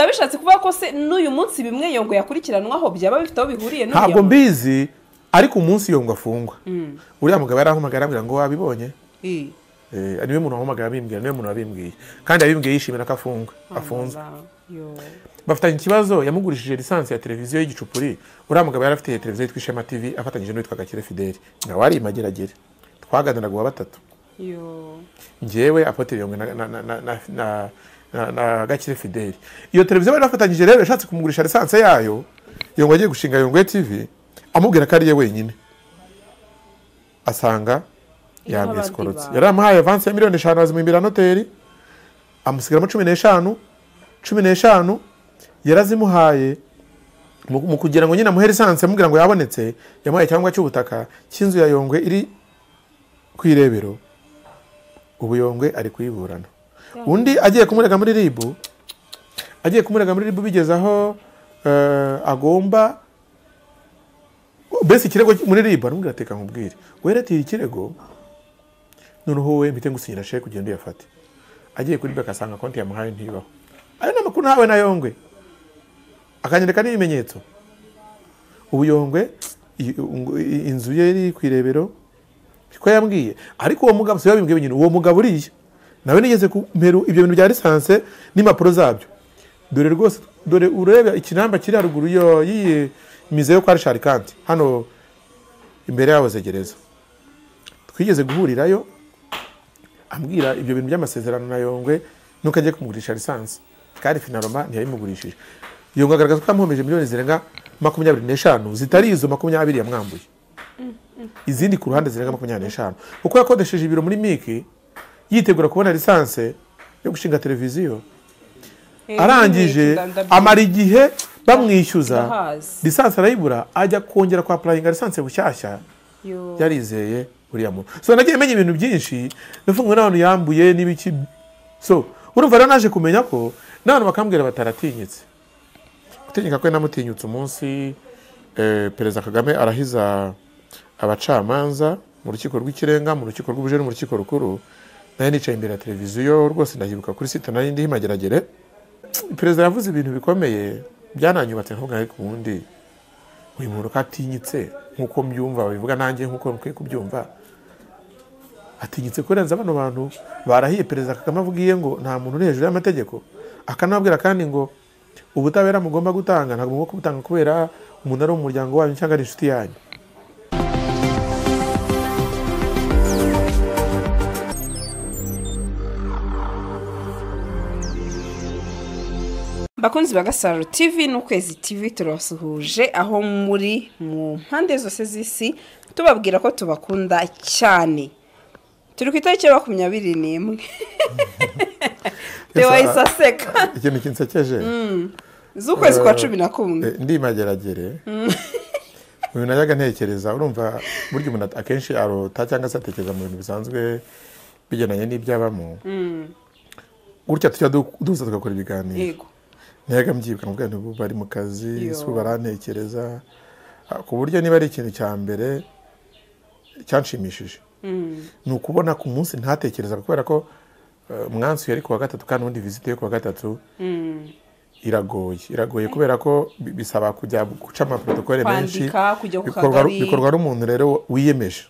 bishatse kuvuga ko se n'uyu munsi bimwe yongo yakurikiranwaho byaba bifite aho bihuriye n'iyo ntabwo ngo. mbizi ariko umunsi yongwa afungwa uriya mugabo yarahamagara ambwira ngo wabibonye Eh, Eh, niwe muntu wahamagara abimbwira niwe muntu wabimbwiye kandi abimbwiye yishimira ko afungwa afunzwe amaza, yo. bafitanye ikibazo yamugurishije lisansi ya televiziyo y'igicupuri uriya mugabo yari afite televiziyo yitwa ishema tv afatanyije n'uwitwa gakire fideli nawe ari imageragere twaganiraga uwa batatu Yo. ngewe apotere yongwe na, na, na, na, na, na, na, na gakire fideli iyo televiziyo bari bafatanyije rero yashatse kumugurisha lisansi yayo yongwe agiye gushinga yongwe tv amubwira ko ari ye wenyine asanga Iriho abandi yamwisikorotse bantu. yari amuhaye avansi ya miliyoni eshanu azimwimbira noteri amusigaramo cumi n'eshanu cumi n'eshanu yarazimuhaye mu mu kugira ngo nyine amuhe lisansi amubwira ngo yabonetse yamuhaye icyangombwa cy'ubutaka cy'inzu ya yongwe iri ku irebero ubu yongwe ari kuyiburana undi agiye kumurega muri ribu agiye kumurega muri ribu bigeze aho eh, agomba mbese ikirego muri ribu aramubwira ati reka nkubwire weretiye ikirego noneho wowe mpite ngusinyira sheke ugenda uyafate agiye kuri beka asanga konti yamuhaye ntibaho ayo ni amakuru ntawe na yongwe akanyereka n'ibimenyetso ubu yongwe i- ngo- i- inzu ye iri ku irebero ko yambwiye ariko uwo mugabo si we wabimbwiye nyine uwo mugabo uriya nawe nigeze kumeru ibyo bintu bya lisanse n'impapuro zabyo dore rwose dore ureba ikinamba kiri haruguru yo yiye mize yo kwa rishari kanti hano imbere yabo zegereza twigeze guhurirayo ambwira ibyo bintu by'amasezerano na yongwe nuko agiye kumugurisha lisansi kandi finaroma ntiyayimugurishije yongwe agaragaza ko yamuhomeje miliyoni zirenga makumyabiri n'eshanu zitari izo makumyabiri yamwambuye izindi ku ruhande zirenga makumyabiri n'eshanu kuko yakodesheje ibiro muri miki yitegura kubona lisanse yo gushinga televiziyo Eh, arangije ndabyibuka. amara igihe bamwishyuza Ndahazi. lisansi arayibura ajya kongera kwa purayinga lisansi bushyashya Yo. yarizeye uriya muntu so nagiye menya ibintu byinshi nafunguwe n'abantu yambuye n'ibiki so urumva rero naje kumenya ko n'abantu bakambwira bataratinyitse gutinyuka kwe namutinyutse umunsi eh, perezida kagame arahiza abacamanza mu rukiko rw'ikirenga mu rukiko rw'ubujene mu rukiko rukuru nayo nicaye imbere ya televiziyo rwose ndahibuka kuri site nari ndiho imageragere perezida yavuze ibintu bikomeye byananyubatse nkubu ariko ubundi uyu muntu ko atinyitse nk'uko mbyumva babivuga nanjye nk'uko mukwiye kubyumva atinyitse kurenza bano bantu barahiye perezida kagame avugiye ngo nta muntu uri hejuru y'amategeko akanababwira kandi ngo ubutabera mugomba gutanga ntabwo mugomba kubutanga kubera umuntu ari mu muryango wanyu cyangwa ari inshuti yanyu bakunzi ba gasaro tv n'ukwezi tv turabasuhuje aho muri mu mpande zose z'isi tubabwira ko tubakunda cyane turi ku itariki ya makumyabiri n'imwe Yes, wahise ah. aseka ikintu kinsekeje z'ukwezi kwa Eh, cumi na kumwe Eh, ndi mageragere uyu najyaga ntekereza urumva burya umuntu at- akenshi arota cyangwa se atekereza mu bintu bisanzwe bigendanye n'ibyabamo gutya tujya du- duhuza tugakora ibiganiro yego najyaga mbyibuka mu bwandu bari mu kazi Yo. si ubu barantekereza Ah, ku buryo niba ari ikintu cya mbere cyanshimishije ni ukubona ku munsi ntatekerezaga kubera ko eh, umwansi yari ku wa gatatu kandi ubundi vizite yo ku wa gatatu iragoye iragoye kubera ko bi- bisaba kujya guca amaprotokole menshi Kwandika, kujya ku bikorwa kagari. bikorwa n'umuntu rero wiyemeje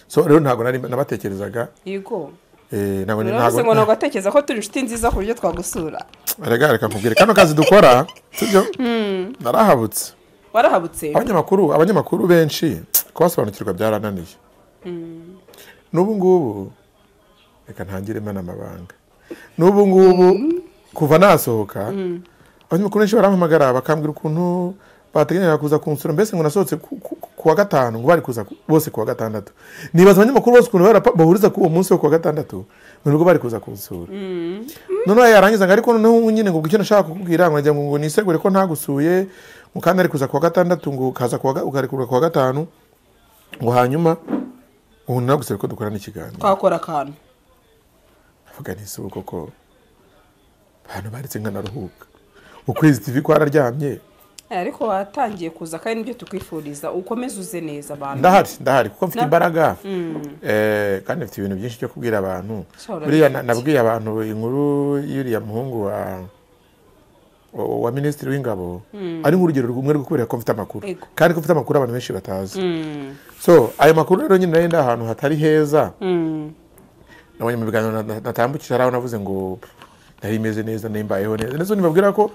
so rero ntabwo nari nabatekerezaga yego eh, ntabwo uravuze ngo ntabwo ntabwo atekereza ko turi inshuti nziza ku buryo twagusura rega reka nkubwire kano kazi dukora sibyo narahabutse warahabutse abanyamakuru abanyamakuru benshi kubasobanukirwa byarananiye n'ubu ngubu reka ntangire mena amabanga n'ubu ngubu kuva nasohoka abanyamakuru benshi barampamagara bakambwira ukuntu bateganyaga kuza kunsura mbese ngo nasohotse ku- ku- ku wa gatanu ngo bari kuza ku- bose ku wa gatandatu nibaza abanyamakuru bose ukuntu barapa- bahuriza ku uwo munsi wo ku wa gatandatu ngo nibwo bari kuza kunsura noneho yarangiza ngo ariko noneho nyine ngo icyo nashaka kukubwira ngo nagira ngo ngo nisegure ko ntagusuye ngo kandi ari kuza ku wa gatandatu ngo ukaza ku wa ga- ukarekurwa ku wa gatanu ngo hanyuma ubu nagusabye ko dukorana ikiganiro twakora akantu avuga nti si ubu koko abantu baretse nkanaruhuka ukwezi tv kwararyamye Eh, ariko watangiye kuza kandi nibyo tukwifuriza ukomeze uze neza abantu ndahari ndahari kuko mfite Na- imbaraga Eh, kandi mfite ibintu byinshi byo kubwira abantu Sha, urabizi buriya na- iki? nabwiye abantu inkuru y'uriya muhungu wa wa wa minisitiri w'ingabo ari nk'urugero rumwe rwo kubera ko mfite amakuru Ego. kandi ko mfite amakuru abantu benshi batazi so ayo makuru rero nyine nari ndi ahantu hatari heza nabonye mu biganiro na- na- natambukije hari aho navuze ngo nari meze neza nari mbayeho neza ndetse nibabwira ko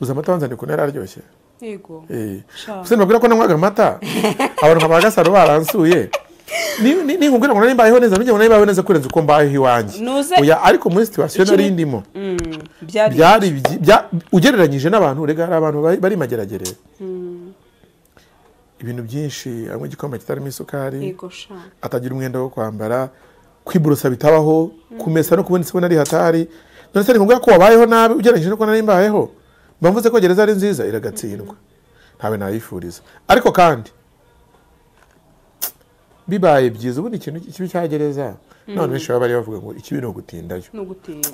uzi amata wanzaniye ukuntu yari aryoshye yego Eh. Sha. Ese nibabwira ko nanywaga amata abantu nka ba gasaro baransuye Ni- ni- ninkubwira ngo nari mbayeho neza nujya ngo nari mbayeho neza kurenza uko mbayeho iwanjye Nuze- Oya, ariko muri situwasiyo nari Ikiri- ndimo Mm, byari byari byi- bya- ugereranyije n'abantu rega hari abantu bari- bari mageragere ibintu byinshi harimo igikoma kitarimo isukari yego sha atagira umwenda wo kwambara kwiborosa bitabaho kumesa no kubona isabune ari hatari none se ngombwa ko wabayeho nabi ugereranyije nuko nari mbayeho mba mvuze ko gereza ari nziza iragatsindwa ntawe nayifuriza ariko kandi bibaye byiza ubundi ikintu kibi cya gereza n'abantu benshi baba bari bavuga ngo ikibi ni ugutindayo no gutinda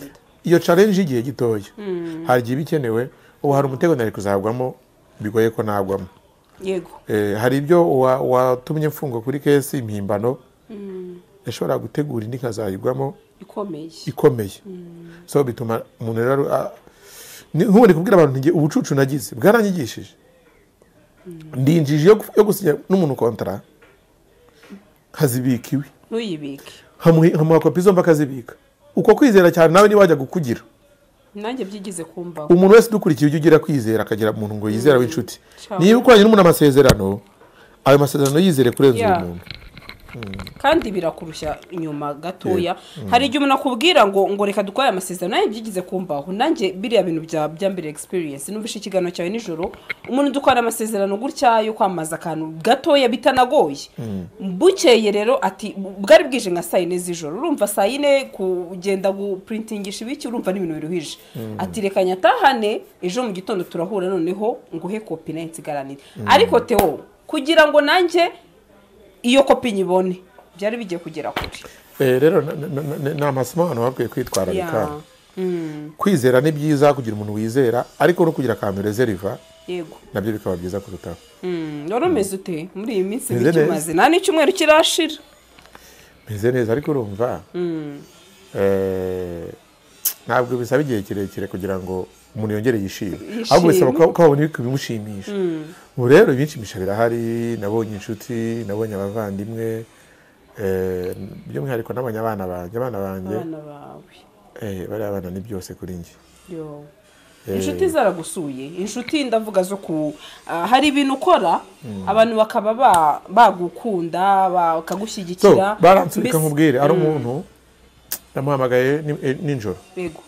iyo challenge y'igihe gitoya hari igihe iba ikenewe ubu hari umutego nari kuzagwamo bigoye ko nagwamo yego Eh, hari ibyo wa- watumye mfungwa kuri kesi impimbano yashoboraga gutegura indi nkazayigwamo ikomeye ikomeye so bituma umuntu rero ah, ni- nk'ubu ndi kubwira abantu nti nge- ubucucu nagize bwaranyigishije ndinjije yo gu- yo gusinya n'umuntu kontara nkazibika iwe ntuyibike nkamuha nkamuha kopi zombi akazibika uko kwizera cyane nawe niwajya kukugira nanjye byigize kumbaho umuntu wese udukurikiye ujya ugira kwizera akagira umuntu ngo yizera w'inshuti Ciao. niba ukoranye n'umuntu amasezerano ayo masezerano yizere kurenza uwo Yeah. muntu kandi birakurushya inyuma gatoya hari igihe umuntu akubwira ngo ngo reka dukore aya masezerano nanjye byigize kumbaho nanjye biriya bintu bya byambere experience numvise ikiganiro cyawe nijoro umuntu dukora amasezerano gutya yo kwamamaza akantu gatoya bitanagoye bukeye rero ati bwari bwije nka saa yine z'ijoro urumva saa yine kugenda guprintingisha ibiki urumva ni ibintu biruhije ati reka nyatahane ejo mu gitondo turahura noneho nguhe kopi nayo nsigaranire ariko teo kugira ngo nanjye iyo kopi nyibone byari bigiye kugera kure Eh, rero na- na- na- na- ni amasomo abantu bakwiye kwitwararika Ya. Mm, kwizera ni byiza kugira umuntu wizera ariko no kugira akantu rezeriva yego nabyo bikaba byiza kurutaho Mm, wari umeze ute muri iyi minsi Meze ibiki neza. umaze nta n'icyumweru kirashira meze neza ariko urumva eh, ntabwo bisaba igihe kirekire kugira ngo umuntu yongere yishime Yishime. ahubwo bisaba ko ko habona ibintu bimushimisha ubu rero ibinshimisha birahari nabonye inshuti nabonye abavandimwe eh, by'umwihariko nabonye abana banjye abana banjye abana bawe eh, bariya bana ni byose kuri njye Yo. inshuti zaragusuye inshuti ndavuga zo ku ah, hari ibintu ukora abantu bakaba ba- bagukunda so bakagushyigikira baransurika Mbese- nkubwire hari umuntu namuhamagaye ni- eh, nijoro yego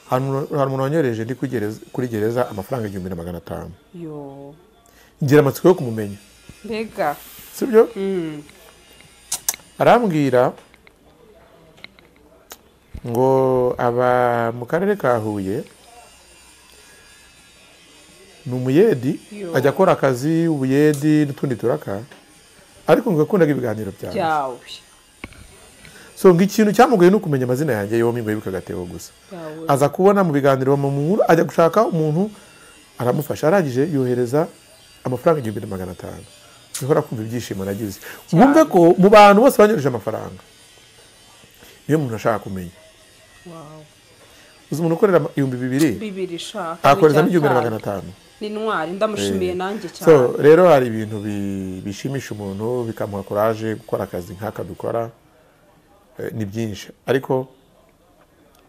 hari umuntu- hari umuntu wanyohereje ndi kuri gereza- kuri gereza amafaranga igihumbi na magana atanu yo ngira amatsiko yo kumumenya mbega sibyo Mm, arambwira ngo aba mu karere ka huye ni umuyedi Yo. ajya akora akazi ubuyedi n'utundi turaka ariko ngo yakundaga ibiganiro byawe byawe so ngo ikintu cyamugoye ni ukumenya amazina yanjye yombi ngo yibuke agatebo gusa byawe aza kubona mu biganiro bamunkuru ajya gushaka umuntu aramufasha arangije yohereza amafaranga igihumbi na magana atanu uhora kumva ibyishimo nagize wumve ko mu bantu bose banyohereje amafaranga niyo umuntu ashaka kumenya wow. uzi umuntu ukorera ama- ibihumbi bibiri bibiri shaka akorezamo igihumbi na magana atanu ni intwari ndamushimiye nanjye so cyane rero hari ibintu bi- bishimisha umuntu bikamuha kuraje gukora akazi nk'aka dukora eh, ni byinshi ariko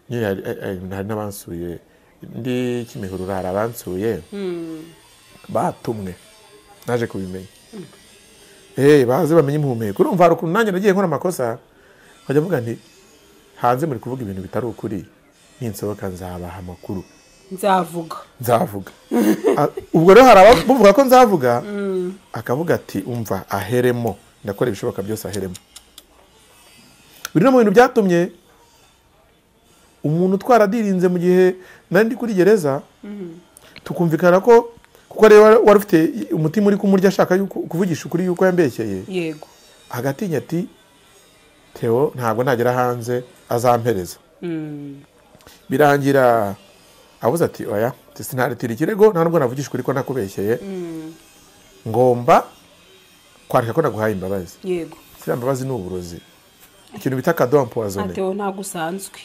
nyine hari eh, eh, hari n'abansuye ndi kimihurura hari abansuye batumwe naje kubimenya Eh, baze bamenye impumeko urumva hari ukuntu nanjye nagiye nkora amakosa nkajya mvuga nti hanze muri kuvuga ibintu bitari ukuri ninsohoka nzabaha amakuru nzavuga nzavuga Ah, ubwo rero hari abavuga ko nzavuga akavuga ati umva aheremo ndakora ibishoboka byose aheremo biri no mu bintu byatumye umuntu utwara adirinze mu gihe nari ndi kuri gereza tukumvikana ko kuko rero wari- wari ufite umutima uri kumurya ashaka yuko- kuvugisha ukuri yuko yambeshyeye yego hagati ati teo ntabwo nagera hanze azampereza Mm, birangira abuze ati oya sinaritira ikirego nta nubwo navugishwa ariko nakubeshyeye ngomba kwarika ko naguhaye imbabazi yego ziriya mbabazi ni uburozi ikintu bita kadowa puwazone atewe ntabwo usanzwe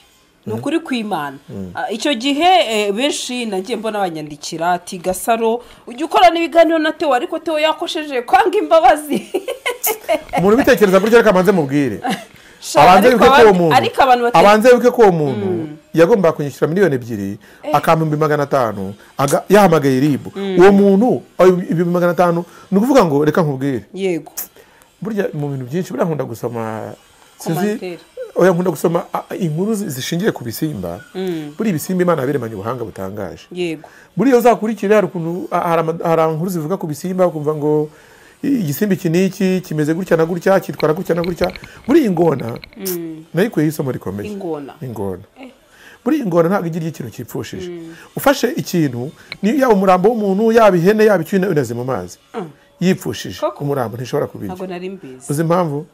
ni ukuri kw'imana Ah, icyo gihe eh, benshi nagiye mbona banyandikira ati gasaro ujya ukorana ibiganiro na tewo ariko tewo yakosheje kwanga imbabazi umuntu ubitekereza buryo reka abanze mubwire Sha, abanze ariko wibuke ko uwo abandi- muntu ariko abantu bate- abanze wibuke ko uwo muntu yagombaga kunyishyura miliyoni ebyiri akampa ibihumbi magana atanu aga- yahamagaye ribu uwo muntu aho ibihumbi magana atanu ni ukuvuga ngo reka nkubwire yego burya mu bintu byinshi buriya nkunda gusoma Commentaire. oya nkunda gusoma a- a- inkuru zi- zishingiye ku bisimba buriya ibisimba imana yabiremanye ubuhanga butangaje yego buriya uzakurikira hari ukuntu a- hari ama- hari inkuru zivuga ku bisimba ukumva ngo i- igisimba iki n'iki kimeze gutya na gutya cyitwara gutya na gutya buriya ingona nayikuyeho isomo rikomeye Ingona. ingona buriya ingona ntabwo igira ikintu kipfushije ufashe ikintu ni yaba umurambo w'umuntu yaba ihene yaba icyuma unaze mu mazi yipfushije Koko. umurambo ntishobora kubirya ntabwo nari mbizi uzi impamvu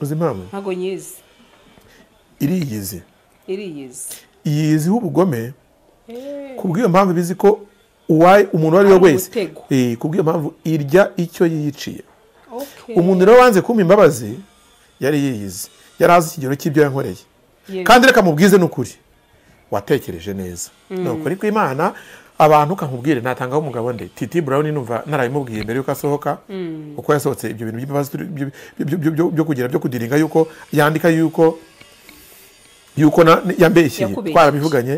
uzi impamvu ntabwo nyizi iriyizi iriyizi yiziho ubugome ku bw'iyo mpamvu bizi ko uwaye umuntu uwo ari we Ari wese umutego. eh, ku bw'iyo mpamvu irya icyo yiyiciye Okay. umuntu rero wanze kumpa imbabazi yari yiyizi yari azi ikigero cy'ibyo yankoreye Yego. kandi reka mubwize n'ukuri watekereje neza ni ukuri kw'imana abantu ukamubwire natangaho umugabo nde titi brown numva narabimubwiye mbere yuko asohoka uko yasohotse ibyo bintu by'imbabazi turi- byo- byo- byo- byo- byo kugira byo kudiringa yuko yandika yuko yuko na- yambeshye Yakubeshye. twarabivuganye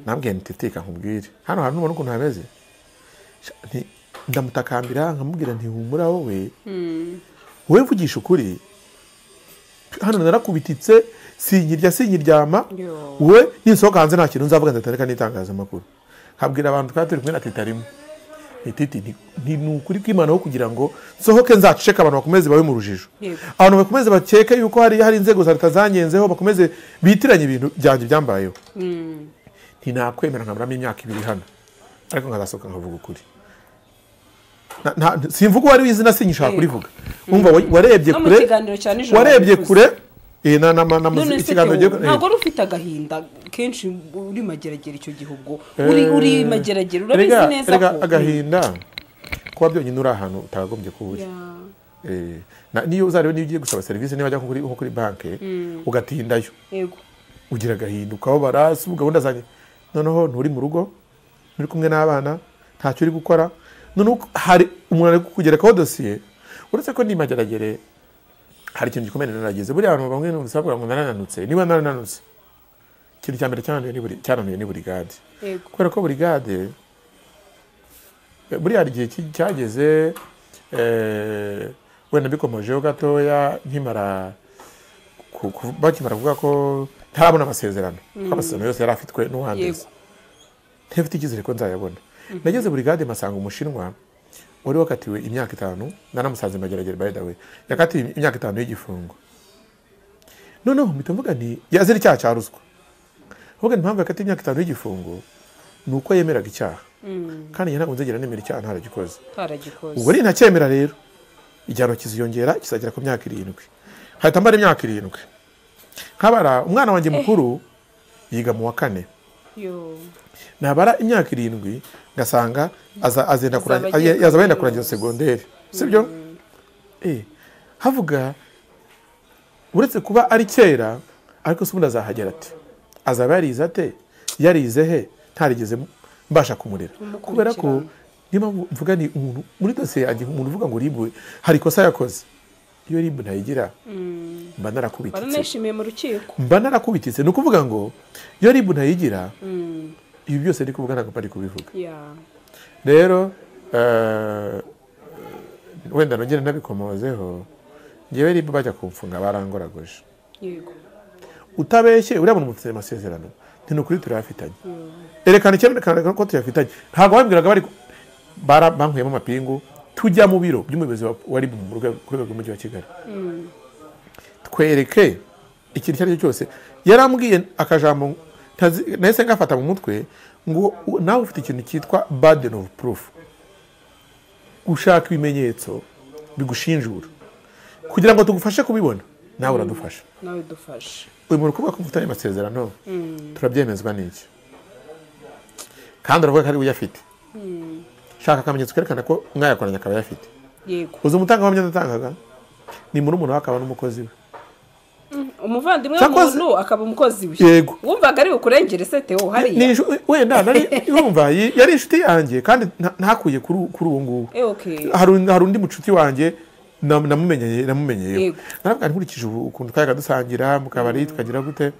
nambwiye nti titi reka nkubwire hano hantu ubona ukuntu hameze Sha, nti- ndamutakambira nkamubwira nti humura wowe wowe mvugisha ukuri hano narakubititse sinkirya sinkiryama Yo. we ninsohoka hanze nta kintu nzavuga nzatareka n'itangazamakuru nkabwira abantu twari turi kumwe na teta rimwe Nti, titi ni- ni ni ukuri kw'imana wo kugira ngo nsohoke nzaceceka abantu bakomeze babe mu rujijo Yego. abantu bakomeze bakeke yuko hari hari inzego za leta zanyenzeho bakomeze bitiranye ibintu byanjye byambayeho ntinakwemera nkaburamo imyaka ibiri hano ariko nkazasohoka nkavuga ukuri Na- nta- simvuga uwo ari w'izina sinyishaka kurivuga wumva wa- warebye No mu kure kiganiro cya nijoro warebye babivuze. kure eh, na- na- na- na- none se ikiganiro Theo, gihe- eh, ntabwo wari ufite agahinda kenshi uri mageragere icyo gihe ubwo uri uri mageragere urabizi rega- neza rega ko agahinda kuba byonyine uri ahantu utakagombye kuba uri Ya. Eh, na- niyo uzarebe niba ugiye gusaba serivisi niba ajya nko kuri- nko kuri banki ugatindayo yego ugira agahinda ukababara si ubu gahunda zanjye noneho nturi mu rugo nturi kumwe n'abana ntacyo uri gukora noneho hari umuntu ari kugerekaho dosiye uretse ko ndi mageragere hari ikintu gikomeye narageze buriya abantu bamwe bavuga ngo narananutse niba narananutse ikintu cya mbere cyananiwe ni buri- cyananiwe ni burigade yego kubera ko burigade eh, buriya hari igihe ki- cyageze eh, wenda bikomojeho gatoya nkimara ku- ku- bakimara kuvuga ko ntarabona amasezerano kuko amasezerano yose yari afitwe n'uwandeze ntafite icyizere ko nzayabona nageze burigade masanga umushinwa wari wakatiwe imyaka itanu nanamusanze mageragere by the way yakatiwe imyaka itanu y'igifungo noneho mpita mvuga nti yazira icyaha cya ruswa ahubwo impamvu yakatiwe imyaka itanu y'igifungo ni uko yemeraga icyaha kandi njye ntabwo nzagera nemera icyaha ntaragikoze ntaragikoze ubwo ntacyemera rero igihano kiziyongera kizagera ku myaka irindwi hahita mbara imyaka irindwi nkabara umwana wanjye mukuru yiga mu wa kane Yo. nabara imyaka irindwi ngasanga aza- Azaba azenda kurangi- agiye aye- yazaba yenda kaminuza. kurangiza segonderi sibyo Eh, havuga uretse kuba ari kera ariko se ubundi azahagera ati azaba yarize ate yarize he ntarigeze mbasha kumurera kubera ko niba mvuga ni umuntu muri dosiye yanjye umuntu uvuga ngo ribu hari ikosa yakoze iyo ribu ntayigira mba narakubititse baranishimiye mu rukiko mba narakubititse ni ukuvuga ngo iyo ribu ntayigira ibi byose ndi kuvuga ntabwo bari kubivuga Ya. rero eh, wenda nongere nabikomozeho ngewe ribu bajya kumfunga barangoragoje yego utabeshye uriya muntu mufite amasezerano ni ukuri turayafitanye erekana icyerekana ko tuyafitanye ntabwo babibwiraga bari ku- bara- bankuyemo amapingu tujya mu biro by'umuyobozi wa- wa ribu mu rwego ku rwego rw'umujyi wa kigali twereke ikintu icyo ari cyo cyose yarambwiye akajambo ntazi- nahise ngafata mu mutwe ngo u- nawe ufite ikintu cyitwa burden of proof gushaka ibimenyetso bigushinjura kugira ngo tugufashe kubibona nawe uradufasha nawe dufashe uyu muntu kuvuga ko mufitanye amasezerano turabyemezwa n'iki kandi uravuga ko ari we uyafite shaka akamenyetso kerekana ko mwayakoranye akaba ayafite yego uzi umutangabuhamya yatangaga ni murumuna we akaba n'umukozi we umuvandimwe Cyakoze- w'umuntu akaba umukozi we Yego. wumvaga ari bukurengere sete wo Ni hariya inshu- wenda nari yumva yi- yari inshuti yanjye kandi nta- ntakuye kuri u- kuri ubu ngubu Eh, okay. hari undi- hari undi mucuti wanjye nam- namumenyeye namumenyeyeho Yego. naravuga nti, nkurikije ubu ukuntu twajaga dusangira mu kabari tukagira gute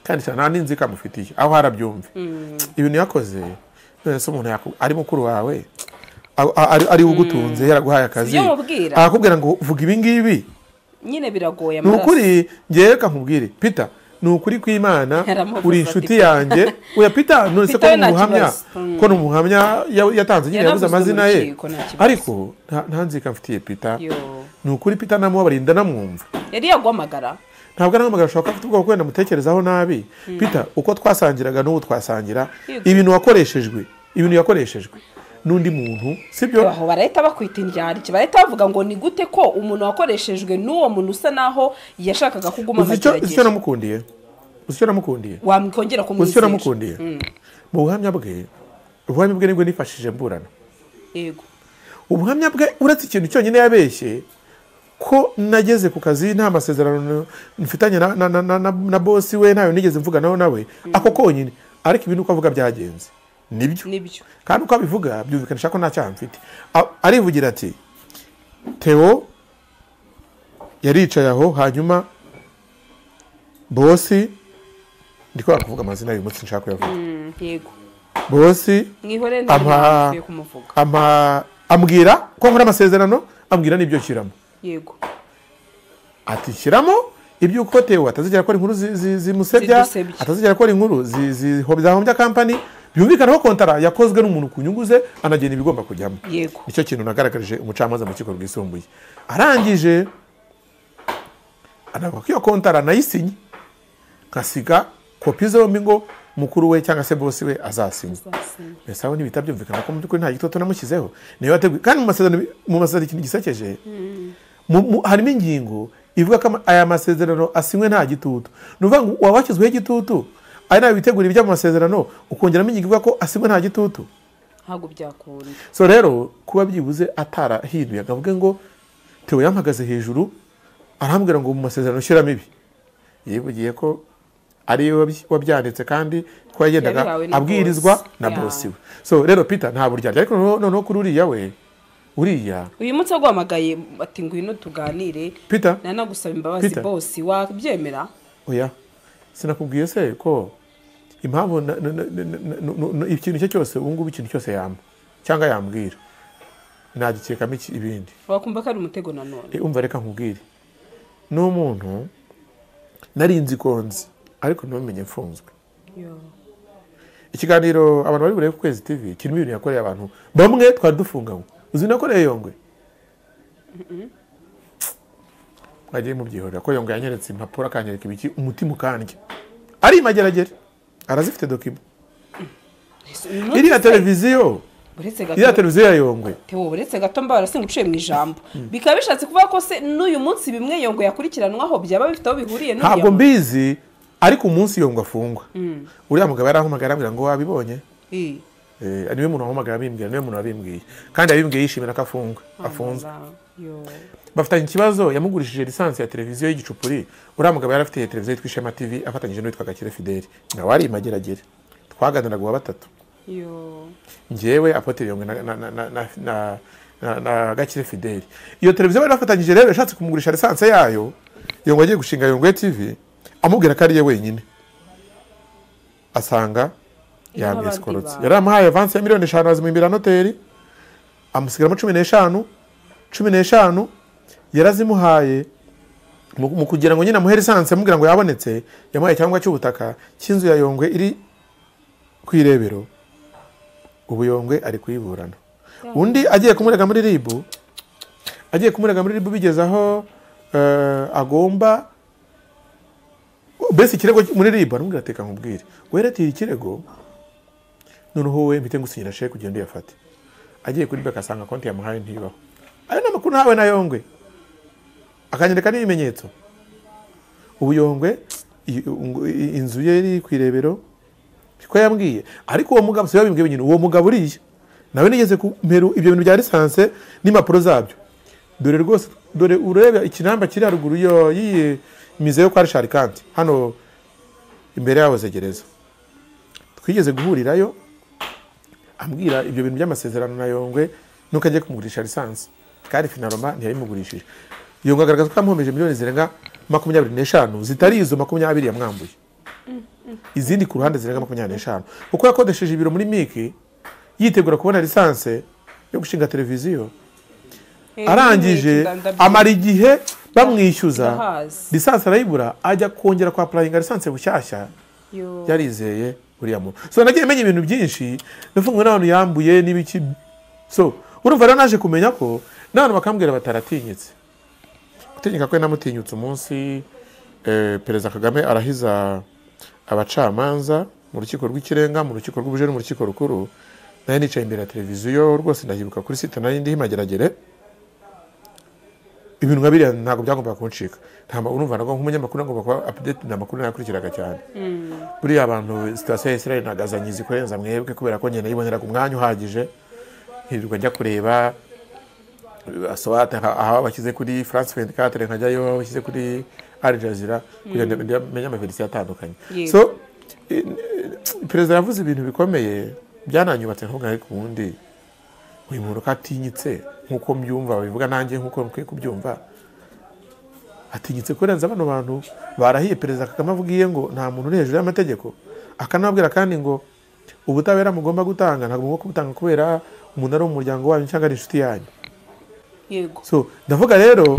kandi cyane nta n'inzi kamufitiye aho harabyumve ibintu yakoze none se umuntu yaku- ari mukuru wawe a- a- ari- ari ugutunze yaraguhaye akazi Sibyo mubwira. arakubwira ngo vuga ibi ngibi nyine biragoye ni amaraso ukuri ngewe reka nkubwire peter ni ukuri kw'imana Yaramuvuze uri ati, inshuti yange oya peter none se ko Peter we ni umuhamya nta kibazo. ko ni umuhamya ya- yatanze nyine yabuze Yaravuzwe mu amazina ye rukiko, nta kibazo. ariko nta- nta nzika mfitiye peter Yo. ni ukuri peter namubabarira ndamwumva yari yaguhamagara ntabwo anahamagara ashobora kuba afite ubwoba kubera ndamutekerezaho nabi peter uko twasangiraga n'ubu twasangira Yego. ibintu wakoreshejwe ibintu yakoreshejwe n'undi muntu sibyo aho barahita bakwita indyarya barahita bavuga ngo ni gute ko umuntu wakoreshejwe n'uwo muntu usa naho yashakaga kuguma uzi icyo uzi icyo amagerageza namukundiye uzi icyo namukundiye wamwikongera uzi icyo kumwizera namukundiye mu buhamya bwe ubuhamya bwe nibwo nifashishije mburana yego ubuhamya bwe uretse ikintu cyonyine yabeshye ko nageze ku kazi nta masezerano mfitanye na, na, na, na, na, na bosi we ntayo nigeze mvuganaho nawe ako konyine ariko ibi ni uko avuga byagenze nibyo nibyo kandi uko abivuga byumvikanisha ko nta cyaha mfite A- arivugira ati theo yaricaye aho hanyuma bosi ndiko kuvuga amazina y'uyu munsi nshaka kuyavuga Mm, yego bosi mwihore Ama- ntabwo kumuvuga ama ambwira ko nkora amasezerano ambwira n'ibyo nshyiramo yego ati shyiramo iby'uko tewe atazigera akora inkuru zi- zi- zimusebya Zidusebya. atazigera akora inkuru zi- zi- ho- zahombya kampani byumvikanaho kontara yakozwe n'umuntu ku nyungu ze anagena ibigomba kujyamo Yego. nicyo kintu nagaragarije umucamanza mu rukiko rwisumbuye arangije anavuga ko iyo kontara nayisinye nkasiga kopi zombi ngo mukuru we cyangwa se bosi we azasinye Nzasinye. mbese aho ntibihita byumvikana ko mu by'ukuri nta gitoto namushyizeho niyo yateguye kandi mu masezerano mu masezerano ikintu gisekeje mu- mu- harimo ingingo ivuga ko ama- aya masezerano asinywe nta gitutu ni ukuvuga ngo waba washyizweho igitutu ari nawe witegura ibijya mu masezerano ukongeramo ingingo ivuga ko asinywe nta gitutu ntabwo byakunda so rero kuba byibuze atarahinduye akavuga ngo tewe yampagaze hejuru arambwira ngo mu masezerano ushyiramo ibi yivugiye ko ari we wabyi- wabyanditse kandi ko yagendaga Yabihawe na abwirizwa boss. na Yeah. bosi we so rero peter nta buryarya ariko noneho- noneho kuri uriya we uriya uyu munsi aguhamagaye ati ngwino tuganire peter nanagusaba imbabazi Peter. bose wabyemera oya sinakubwiye se ko impamvu na- na- na- na- na- na- na- ikintu icyo cyose ubu ngubu ikintu cyose yamba cyangwa yambwira nagikekamo iki- ibindi wakumva ko ari umutego nanone Eh, umva reka nkubwire ni umuntu nari nzi ko nzi ariko ntumenye mfunzwe Yo. ikiganiro abantu bari burebe ku kwezi tv kirimo ibintu yakoreye abantu bamwe twari dufunganywe uzi nakoreye yongwe mwagiye mubyihorera ko yongwe yanyeretse impapuro akanyereka ibiki umutima ukandya ari imageragere arazifite dokima Uyu munsi iriya se, televiziyo uretse iriya gato televiziyo ya yongwe Theo, uretse gato mba warasinga uciye mu ijambo bikaba bishatse kuvuga ko se n'uyu munsi bimwe yongo yakurikiranwaho byaba bifite aho bihuriye n'uriya ntabwo muntu. mbizi ariko umunsi yongwe afungwa uriya mugabo yarahamagara arambwira ngo wabibonye Eh, Eh, niwe muntu wahamagara abimbwira niwe muntu wabimbwiye kandi yabimbwiye yishimira ko afungwa afunzwe amaza. Yo. bafitanye ikibazo yamugurishije lisansi ya televiziyo y'igicupuri uriya mugabo yari afite televiziyo yitwa ishema tv afatanyije n'uwitwa gakire fideli nawe ari imageragere twaganiraga uwa batatu Yo. njyewe apoteri yongwe na, na, na, na, na, na, na, na gakire fideli iyo televiziyo bari bafatanyije rero yashatse kumugurisha lisansi yayo yongwe agiye gushinga yongwe tv amubwira ko ariye wenyine asanga Iyo n'abandi yamwesikorotse bantu. yari amuhaye avansi ya miliyoni eshanu azimuhimbira noteri amusigaramo cumi n'eshanu cumi n'eshanu yarazimuhaye mu mu kugira ngo nyine amuhe lisansi amubwira ngo yabonetse yamuhaye icyangombwa cy'ubutaka cy'inzu ya yongwe iri ku irebero ubu yongwe ari kuyiburana undi agiye kumurega muri ribu agiye kumurega muri ribu bigeze aho eh, agomba mbese ikirego muri ribu aramubwira ati reka nkubwire weretiye ikirego noneho wowe mpite ngusinyira sheke ugende uyafate agiye kuri beka asanga konti yamuhaye ntibaho ayo ni amakuru ntawe na yongwe akanyereka n'ibimenyetso ubu yongwe i- ngo- i- inzu ye iri ku irebero ko yambwiye ariko uwo mugabo si we wabimbwiye nyine uwo mugabo uriya nawe nigeze kumperu ibyo bintu bya lisanse n'impapuro zabyo dore rwose dore ureba ikinamba kiri haruguru yo- y'iyi mizeyo kwa rishari kanti hano imbere yaho zegereza twigeze guhurirayo ambwira ibyo bintu by'amasezerano na yongwe nuko agiye kumugurisha lisansi kandi finaroma ntiyayimugurishije yongwe agaragaza ko yamwomeje miliyoni zirenga makumyabiri n'eshanu zitari izo makumyabiri yamwambuye izindi ku ruhande zirenga makumyabiri n'eshanu kuko yakodesheje ibiro muri miki yitegura kubona lisansi yo gushinga televiziyo arangije amara igihe bamwishyuza Ndahazi. lisansi arayibura ajya kongera kwa purayinga lisansi bushyashya Yo. yarizeye uriya muntu so nagiye menya ibintu byinshi nafunzwe n'abantu yambuye n'ibiki so urumva rero naje kumenya ko n'abantu bakambwira bataratinyitse gutinyuka kwe namutinyutse umunsi eh, perezida kagame arahiza abacamanza mu rukiko rw'ikirenga mu rukiko rw'ubujeni mu rukiko rukuru nayo nicaye imbere ya televiziyo rwose ndahibuka kuri site nayo ndiho imageragere ibintu nka biriya ntabwo byagombaga kuncika nta ma- urumva ntabwo nk'umunyamakuru agomba kuba update ni amakuru nayakurikiraga cyane buriya abantu sitasiyo ya israel ntagazanyizi kurenza mwebwe kubera ko ngenda yiboneraga umwanya uhagije nkirirwa njya kureba asohate aho bashyize kuri france 24 nkajyayo aho bashyize kuri al jazeera kugira ngo mbe- menye amaverisiyo atandukanye Yego. so eh, eh, perezida yavuze ibintu bikomeye byananyubatse nkuvuga ariko ubundi uyu muntu ko atinyitse nk'uko mbyumva babivuga nanjye nk'uko mukwiye kubyumva atinyitse kurenza bano bantu barahiye perezida kagame avugiye ngo nta muntu uri hejuru y'amategeko akanababwira kandi ngo ubutabera mugomba gutanga ntabwo mugomba kubutanga kubera umuntu ari umuryango wanyu cyangwa ari inshuti yanyu yego so ndavuga rero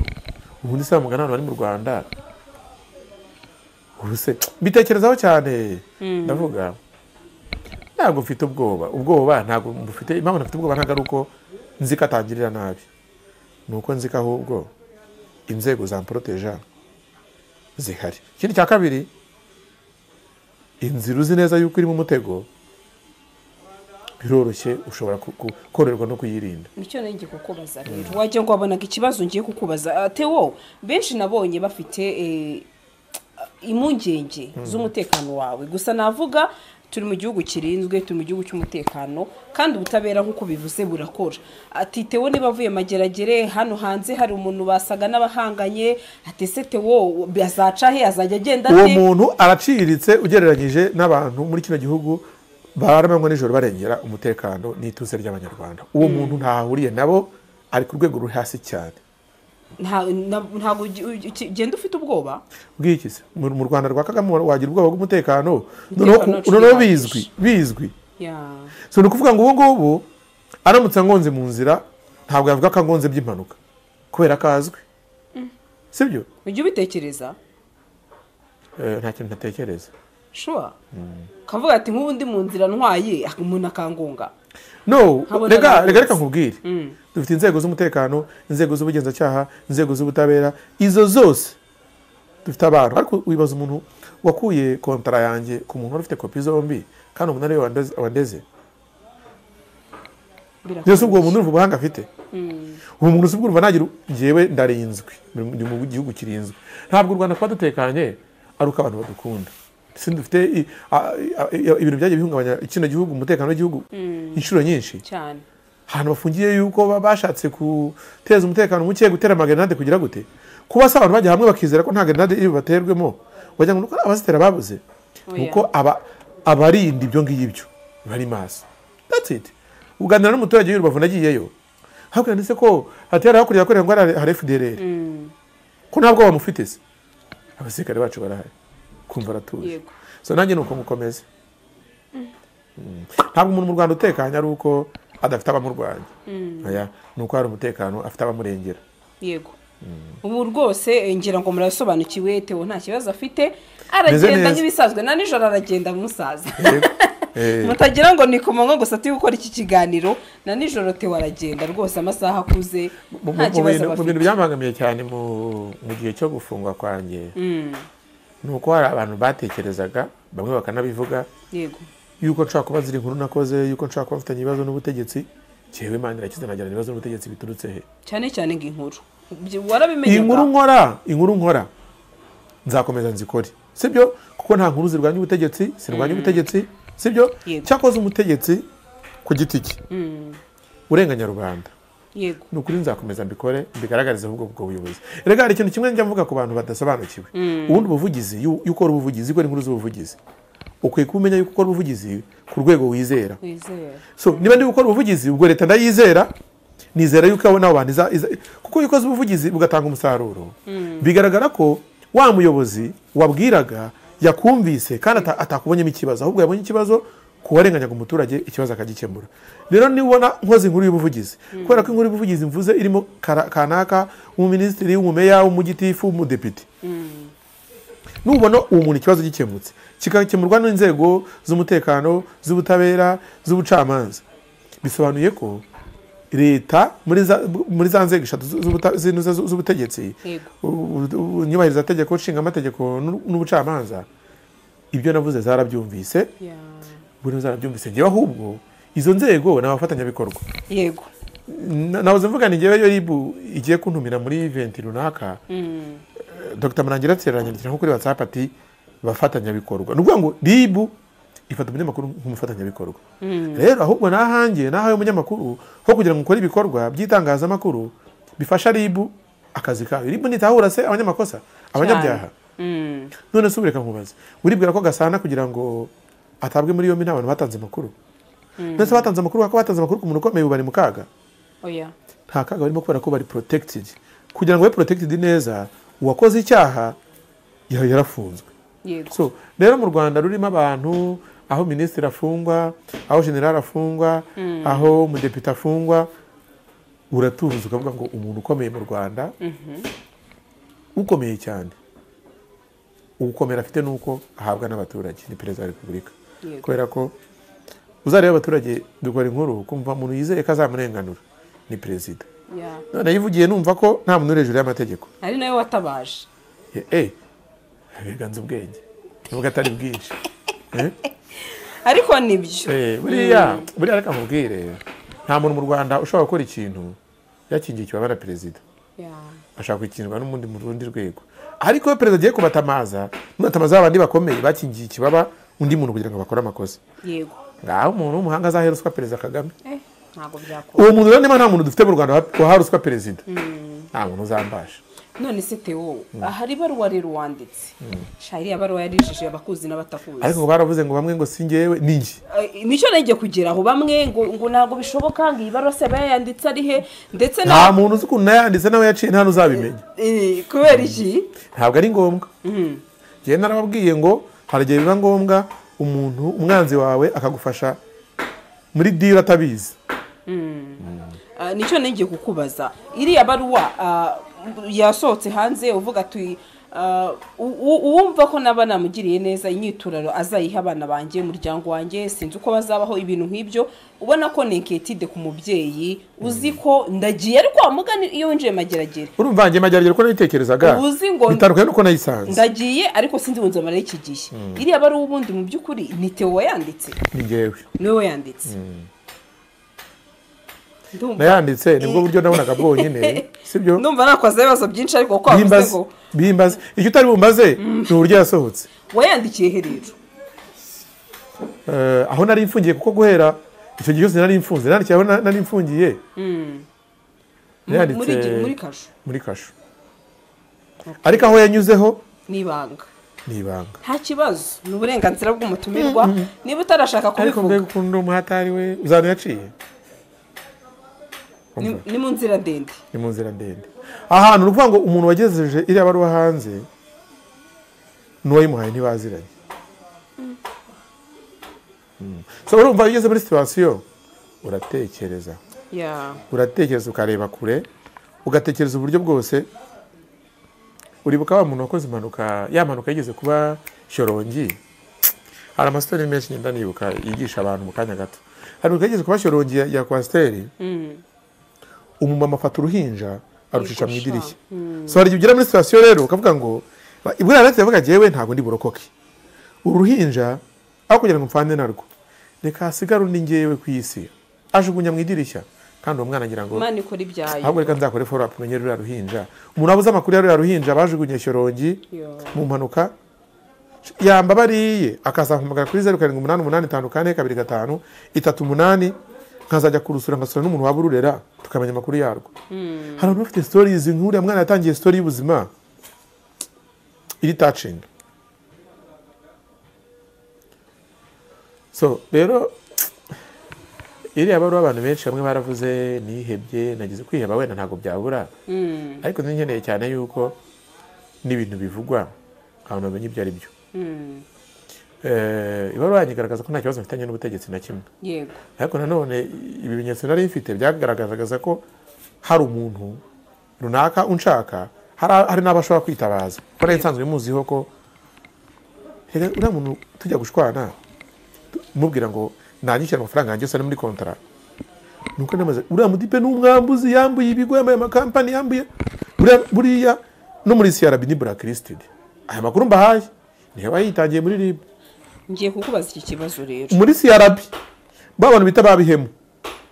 ubundi se mugana ahantu bari mu rwanda ubuse mbitekerezaho cyane ndavuga ntabwo mfite ubwoba ubwoba ntabwo mufite impamvu ntafite ubwoba ntabwo ari uko nzi ko atangirira nabi ni uko nzi ko ahubwo inzego zamporoteja zihari ikindi cya kabiri inzira uzi neza yuko irimo umutego biroroshye ushobora ku- ku- koroherwa no kuyirinda nicyo nenge kukubaza rero wagira ngo wabonaga ikibazo ngiye kukubaza Ah, tewo benshi nabonye bafite eh, impungenge z'umutekano wawe gusa navuga turi mu gihugu kirinzwe turi mu gihugu cy'umutekano kandi ubutabera nk'uko bivuze burakora ati tewo niba avuye mageragere hano hanze hari umuntu basaga n'abahanganye ati se tewo azaca he azajya agenda uwo ate muntu araciritse ugereranyije n'abantu muri kino gihugu baramanywa nijoro barengera umutekano n'ituze ry'abanyarwanda uwo muntu ntahahuriye nabo ari ku rwego ruri hasi cyane Nta- na- ntabwo ugi- ugi- uki- ugenda ufite ubwoba bw'iki se mu mu rwanda rwa kagame wagira ubwoba bw'umutekano noneho Umutekano ku- noneho ucika bizwi bizwi Ya. so ni ukuvuga ngo ubu ngubu aramutse angonze mu nzira ntabwo yavuga ko angonze by'impanuka kubera ko azwi sibyo ujya ubitekereza Eh, nta kintu ntatekereza shuwa kavuga ati nk'ubu ndi mu nzira ntwaye umuntu akangunga no Nkabona rega nawe rega rwose. reka nkubwire dufite inzego z'umutekano inzego z'ubugenzacyaha inzego z'ubutabera izo zose dufite abantu ariko wibaza umuntu wakuye kontara yanjye ku muntu wari ufite kopi zombi kandi umuntu ariwe wandeze- wandeze birakomeye. byose ubwo muntu urumva ubuhanga afite uwo muntu si bwo urumva nagira ngewe ndarinzwe ndi mu gihugu kirinzwe ntabwo u rwanda kuba dutekanye ari uko abantu badukunda si dufite i- a- a- i- ibintu byagiye bihungabanya kino gihugu umutekano w'igihugu inshuro nyinshi cyane ahantu bafungiye yuko ba- bashatse guteza umutekano muke gutera amagerenade kugira gute kuba se abantu bajya hamwe bakizera ko nta gerenade iyo baterwemo wagira ngo ni uko abazitera babuze Oya. ni uko aba- abarinda ibyo ngibyo bari maso that's it uganira n'umuturage y'urubavu nagiyeyo hakurya ndetse ko hatera hakurya yakorera ngo hari- hari FDLR ko ntabwo bamufite se abasirikare bacu barahari kumva aratuje Yego. so nanjye ni uko mukomeze ntabwo umuntu mu rwanda utekanye ari uko adafite abamurwanya Oya, ni uko hari umutekano afite abamurengera yego ubu rwose eh, ngira ngo murasobanukiwe tewo nta kibazo afite Meze aragenda neza. nk'ibisanzwe na nijoro aragenda musaza Yego. Eh, mutagira ngo ni ku manywa gusa turi gukora iki kiganiro na nijoro tewo aragenda rwose amasaha akuze mu- mu- nta mu bintu- kibazo mu bintu bafite byambangamiye cyane mu mu gihe cyo gufungwa kwanjye ni uko hari abantu batekerezaga bamwe bakanabivuga yego yuko nshobora kuba ziri inkuru nakoze yuko nshobora kuba mfitanye ibibazo n'ubutegetsi yewe imana irakize nagirana ibibazo n'ubutegetsi biturutse he cyane cyane nk'inkuru Ibyo iyi nkuru warabimenyaga nkora inkuru nkora nzakomeza nzikore sibyo kuko nta nkuru zirwanya ubutegetsi zirwanya ubutegetsi sibyo Yego. cyakoze umutegetsi ku giti cye urenganya rubanda yego ni ukuri nzakomeza mbikore mbigaragarize ahubwo ubwo buyobozi rega hari ikintu kimwe njya mvuga ku bantu badasobanukiwe ubundi buvugizi yu- iyo ukora ubuvugizi ukora inkuru z'ubuvugizi ukwiye kuba umenya yuko ukora ubuvugizi ku rwego wizera wizera so niba ndi gukora ubuvugizi ubwo leta ndayizera nizera yuko abo nabo bantu iza- iza- kuko iyo ukoze ubuvugizi bugatanga umusaruro bigaragara ko wa muyobozi wabwiraga yakumvise kandi ata- atakubonyemo ikibazo ahubwo yabonye ikibazo kuwarenganyaga umuturage ikibazo akagikemura rero nibona nkoze inkuru y'ubuvugizi kubera ko inkuru y'ubuvugizi mvuze irimo kara- kanaka umuminisitiri umumeya umugitifu umudepite nubona uwo muntu ikibazo gikemutse kigakemurwa n'inzego z'umutekano z'ubutabera z'ubucamanza bisobanuye ko leta muri za- muri za nzego eshatu zu- z'ubuta- zinuze zu- z'ubutegetsi Yego. u- u- inyubahirizategeko nshingamategeko n'u- n'ubucamanza ibyo navuze zarabyumvise Ya. buri zarabyumvise ngewe ahubwo izo nzego ni abafatanyabikorwa yego Na- nahoze mvuga ni ngewe yoribu igiye kuntumira muri iventi runaka Mm. dr murangira ateranyandikira nko kuri whatsapp ati bafatanyabikorwa ni ukuvuga ngo rib ifata umunyamakuru nk'umufatanyabikorwa rero ahubwo n'ahange n'ahawe umunyamakuru ho kugira ngo ukore ibikorwa by'itangazamakuru bifasha rib akazi kayo rib ntitahura se abanyamakosa abanyabyaha Mm. none se ubu reka nkubaze uribwira ko gasana kugira ngo atabwe muri yombi nta bantu batanze amakuru ndetse batanze amakuru kuko batanze amakuru ku muntu ukomeye ubu bari mu kaga oya nta kaga barimo kubera ko bari protected kugira ngo babe protected neza uwakoze icyaha ya- yarafunzwe yego so rero mu rwanda rurimo abantu aho minisitiri afungwa aho generali afungwa aho umudepite afungwa uratuza ukavuga ngo umuntu ukomeye mu rwanda ukomeye cyane ugukomera afite ni uko ahabwa n'abaturage ni perezida wa repubulika Yego. kubera ko uzareba abaturage dukora inkuru kumva umuntu yizeye ko azamurenganura ni perezida ya none yivugiye numva ko nta muntu uri hejuru y'amategeko ari nawe watabaje Eh, eh biganza ubwenge nubwo atari bwinshi Eh, ariko nibyo eh, buriya buriya reka nkubwire nta muntu mu rwanda ushobora gukora ikintu yakingikiwe aba na perezida Ya. ashobora gukingirwa n'umundi mu rundi rwego ariko iyo perezida agiye kubatamaza nubatamaza abandi bakomeye bakingiye ikibaba undi muntu kugira ngo bakore amakosa yego ngaho umuntu w'umuhanga azahera uswa perezida kagame eh ntabwo byakora uwo muntu rero niba nta muntu dufite mu rwanda wahara uswa perezida nta muntu uzambasha none se tewo ahari ibaruwa rero wanditse shahiri ibaruwa yarijije abakuzi n'abatakuzi ariko ngo baravuze ngo bamwe ngo si njyewe ni njye Eh, nicyo nagiye kugeraho bamwe ngo ngo ntabwo bishoboka ngo iyi baruwa se aba yayanditse ari he ndetse nta na muntu uzi ukuntu nayanditse nawe yaciye nta n'uzabimenya Eh, kubera iki ntabwo ari ngombwa njyewe narababwiye ngo hari igihe biba ngombwa umuntu umwanzi wawe akagufasha muri dira atabizi Ah, nicyo nagiye kukubaza iriya baruwa ah, yasohotse hanze uvuga ati ah, u- u- uwumva ko naba namugiriye neza inyiturano azayiha abana banjye umuryango wanjye sinzi uko bazabaho ibintu nk'ibyo ubona ko neketide ku mubyeyi uzi ko ndagiye ariko wamugana iyo winjiye mageragere urumva njye mageragere uko nayitekerezaga Ubu uzi ngo- bitandukanye nuko nayisanze ndagiye ariko sinzi ngo nzamara iki gihe iriya baruwa ubundi mu by'ukuri ni teo wayanditse ni njyewe niwe wayanditse Ndumva- nayanditse nibwo buryo nabonaga bwonyine sibyo ndumva nakoze ibibazo byinshi ariko kuko wavuze ngo bimbaze bimbaze icyo utari bumbaze ni uburyo yasohotse wayandikiye he rero Eh, aho nari mfungiye kuko guhera icyo gihe cyose nari mfunze nandikiye aho na- nari mfungiye muri gi- muri yanditse kasho muri kasho ariko aho yanyuzeho ni ibanga ni ibanga nta kibazo ni uburenganzira bw'umutumirwa niba utarashaka ariko mbega kubivuga ukuntu umuhatari we uzana yaciye ni Umva, ni mu nzira ndende ni mu nzira ndende ahantu ni ukuvuga ngo umuntu wagejeje iriya baruwa hanze n'uwayimuhaye ntibaziranye Mm. so urumva iyo ugeze muri situwasiyo uratekereza ya uratekereza ukareba kure ugatekereza uburyo bwose uribuka wa muntu wakoze impanuka ya mpanuka yigeze kuba shyorongi hari amasiteri menshi ngenda nibuka yigisha abantu mu kanya gato hari impanuka yigeze kuba shyorongi ya- ya kwasiteri umumama afata uruhinja arushisha mu Yigusha. idirishya so hari igihe ugera muri sitasiyo rero ukavuga ngo buriya natwe yavuga jyewe ntabwo ndi burokoke uru ruhinja aho kugira ngo mfane narwo reka hasigare undi ngewe ku isi ajugunya mu idirishya kandi uwo mwana agira ngo imana ikora ibyayo ahubwo reka nzakore follow up menyere ruriya ruhinja umuntu wabuze amakuru ya ruriya ruhinja bajugunye shyorongi Yo. mu mpanuka yamba bariye akazampamagara kuri zeru karindwi umunani umunani itanu kane kabiri gatanu itatu umunani nkazajya kurusura ngasura n'umuntu waba ururera tukamenya amakuru yarwo hari abantu bafite sitorizi nk'uriya mwana yatangiye sitori y'ubuzima iri tacinga so rero iriya baruwa abantu benshi bamwe baravuze nihebye nagize kwiheba wenda ntabwo byabura ariko nzi nkeneye cyane yuko n'ibintu bivugwa abantu bamenya ibyo ari byo Eh, ibaruwa yanyigaragaza ko nta kibazo mfitanye n'ubutegetsi na kimwe yego ariko nanone ibimenyetso nari mfite byagaragazaga ko hari umuntu runaka unshaka hari hari n'abo ashobora kwitabaza ko nari nsanzwe muziho ko reka uriya muntu tujya gushwana tu- mubwira ngo nanyishyura amafaranga yanjye yose ari muri kontara nuko namaze uriya mudipe ni umwambuzi yambuye ibigo yambaye amakampani yambuye buriya- buriya no muri crb ni blacklisted aya makuru mbahaye niyo wayitangiye muri rib ngiye kukubaza iki kibazo rero muri crb ba bantu bita babihemu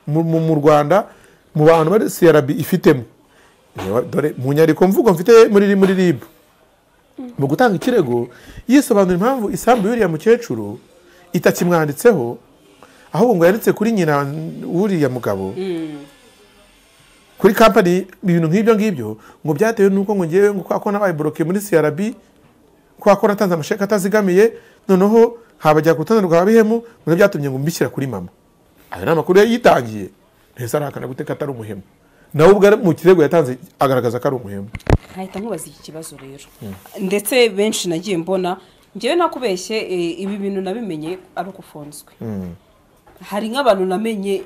mu, mu, mu rwanda mu bantu bari crb ifitemo Reba, dore mu nyandiko mvugo mfite muri ri- muri rib mu gutanga ikirego yisobanura impamvu isambu y'uriya mukecuru itakimwanditseho ahubwo ngo yanditse kuri nyina w'uriya mugabo kuri kampani ibintu nk'ibyo ngibyo ngo byatewe n'uko ngo ngewe ngo kwa ko nabayiboroke muri crb kwa ko natanze amasheke atazigamiye noneho habajya ku rutanda rwa bihemu ngo nibyo byatumye ngo mbishyira kuri mama ayo ni amakuru yari yitangiye ntese arahakana gute ko atari umuhemu nawe ubwo ari- mu kirego yatanze agaragaza ko ari umuhemu nkahita nkubaza iki kibazo rero ndetse benshi nagiye mbona ngewe nakubeshye eh, ibi bintu nabimenye ari uko ufunzwe hari nk'abantu namenye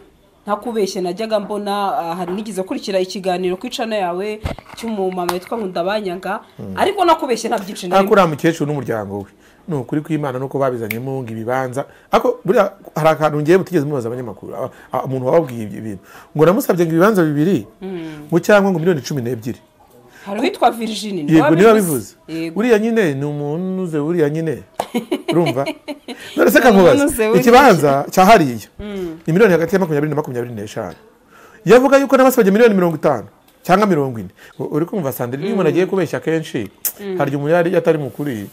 ntakubeshye najyaga mbona ah, hari nigeze kurikira ikiganiro ku icana yawe cy'umumama witwa nkundabanyanga ariko nakubeshye nta byinshi ariko narimwe uriya mukecuru n'umuryango we ni ukuri kw'imana nuko babizanyemo ngo ibibanza ariko buriya hari akantu ngewe mutigeze mubaza abanyamakuru aba- aba- umuntu wababwiye ibyo bintu ngo namusabye ngo ibibanza bibiri mu cyangwa ngo miliyoni cumi n'ebyiri hari uwitwa virgin niwe yego niba bivuze yego uriya nyine ni umuntu uze uriya nyine urumva none se Umuntu kamubaza uze uriya. ikibanza cya hariya ni miliyoni hagati ya makumyabiri na makumyabiri n'eshanu iyo avuga yuko n'abasabye miliyoni mirongo itanu cyangwa mirongo ine U- uri kumva sandiri iyo umuntu agiye kubeshya kenshi hari igihe umuntu yari atari mukuri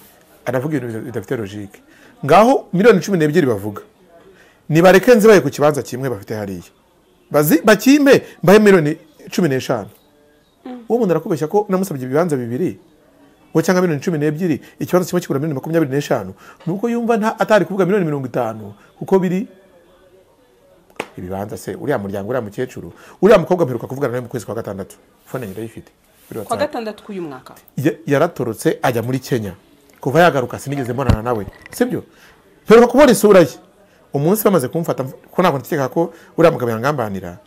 anavuga ibintu bida- bidafite logike ngaho miliyoni cumi n'ebyiri bavuga nibareke nzibaye ku kibanza kimwe bafite hariya Bazi- bakimpe mbahe miliyoni cumi n'eshanu uwo muntu arakubeshya ko namusabye ibibanza bibiri ngo cyangwa miliyoni cumi n'ebyiri ikibanza kimwe kigura miliyoni makumyabiri n'eshanu ni uko yumva nta atari kuvuga miliyoni mirongo itanu kuko biri ibibanza se uriya muryango uriya mukecuru uriya mukobwa mperuka kuvugana nawe mu kwezi kwa gatandatu fone nyirayifite kwa kuri WhatsApp. gatandatu k'uyu mwaka Ya- yaratorotse ajya muri kenya kuva yagaruka sinigeze mbonana nawe sibyo mperuka kubona isura ye umunsi bamaze kumfata mv- ko ntabwo ntegeka ko uriya mugabo yangambanira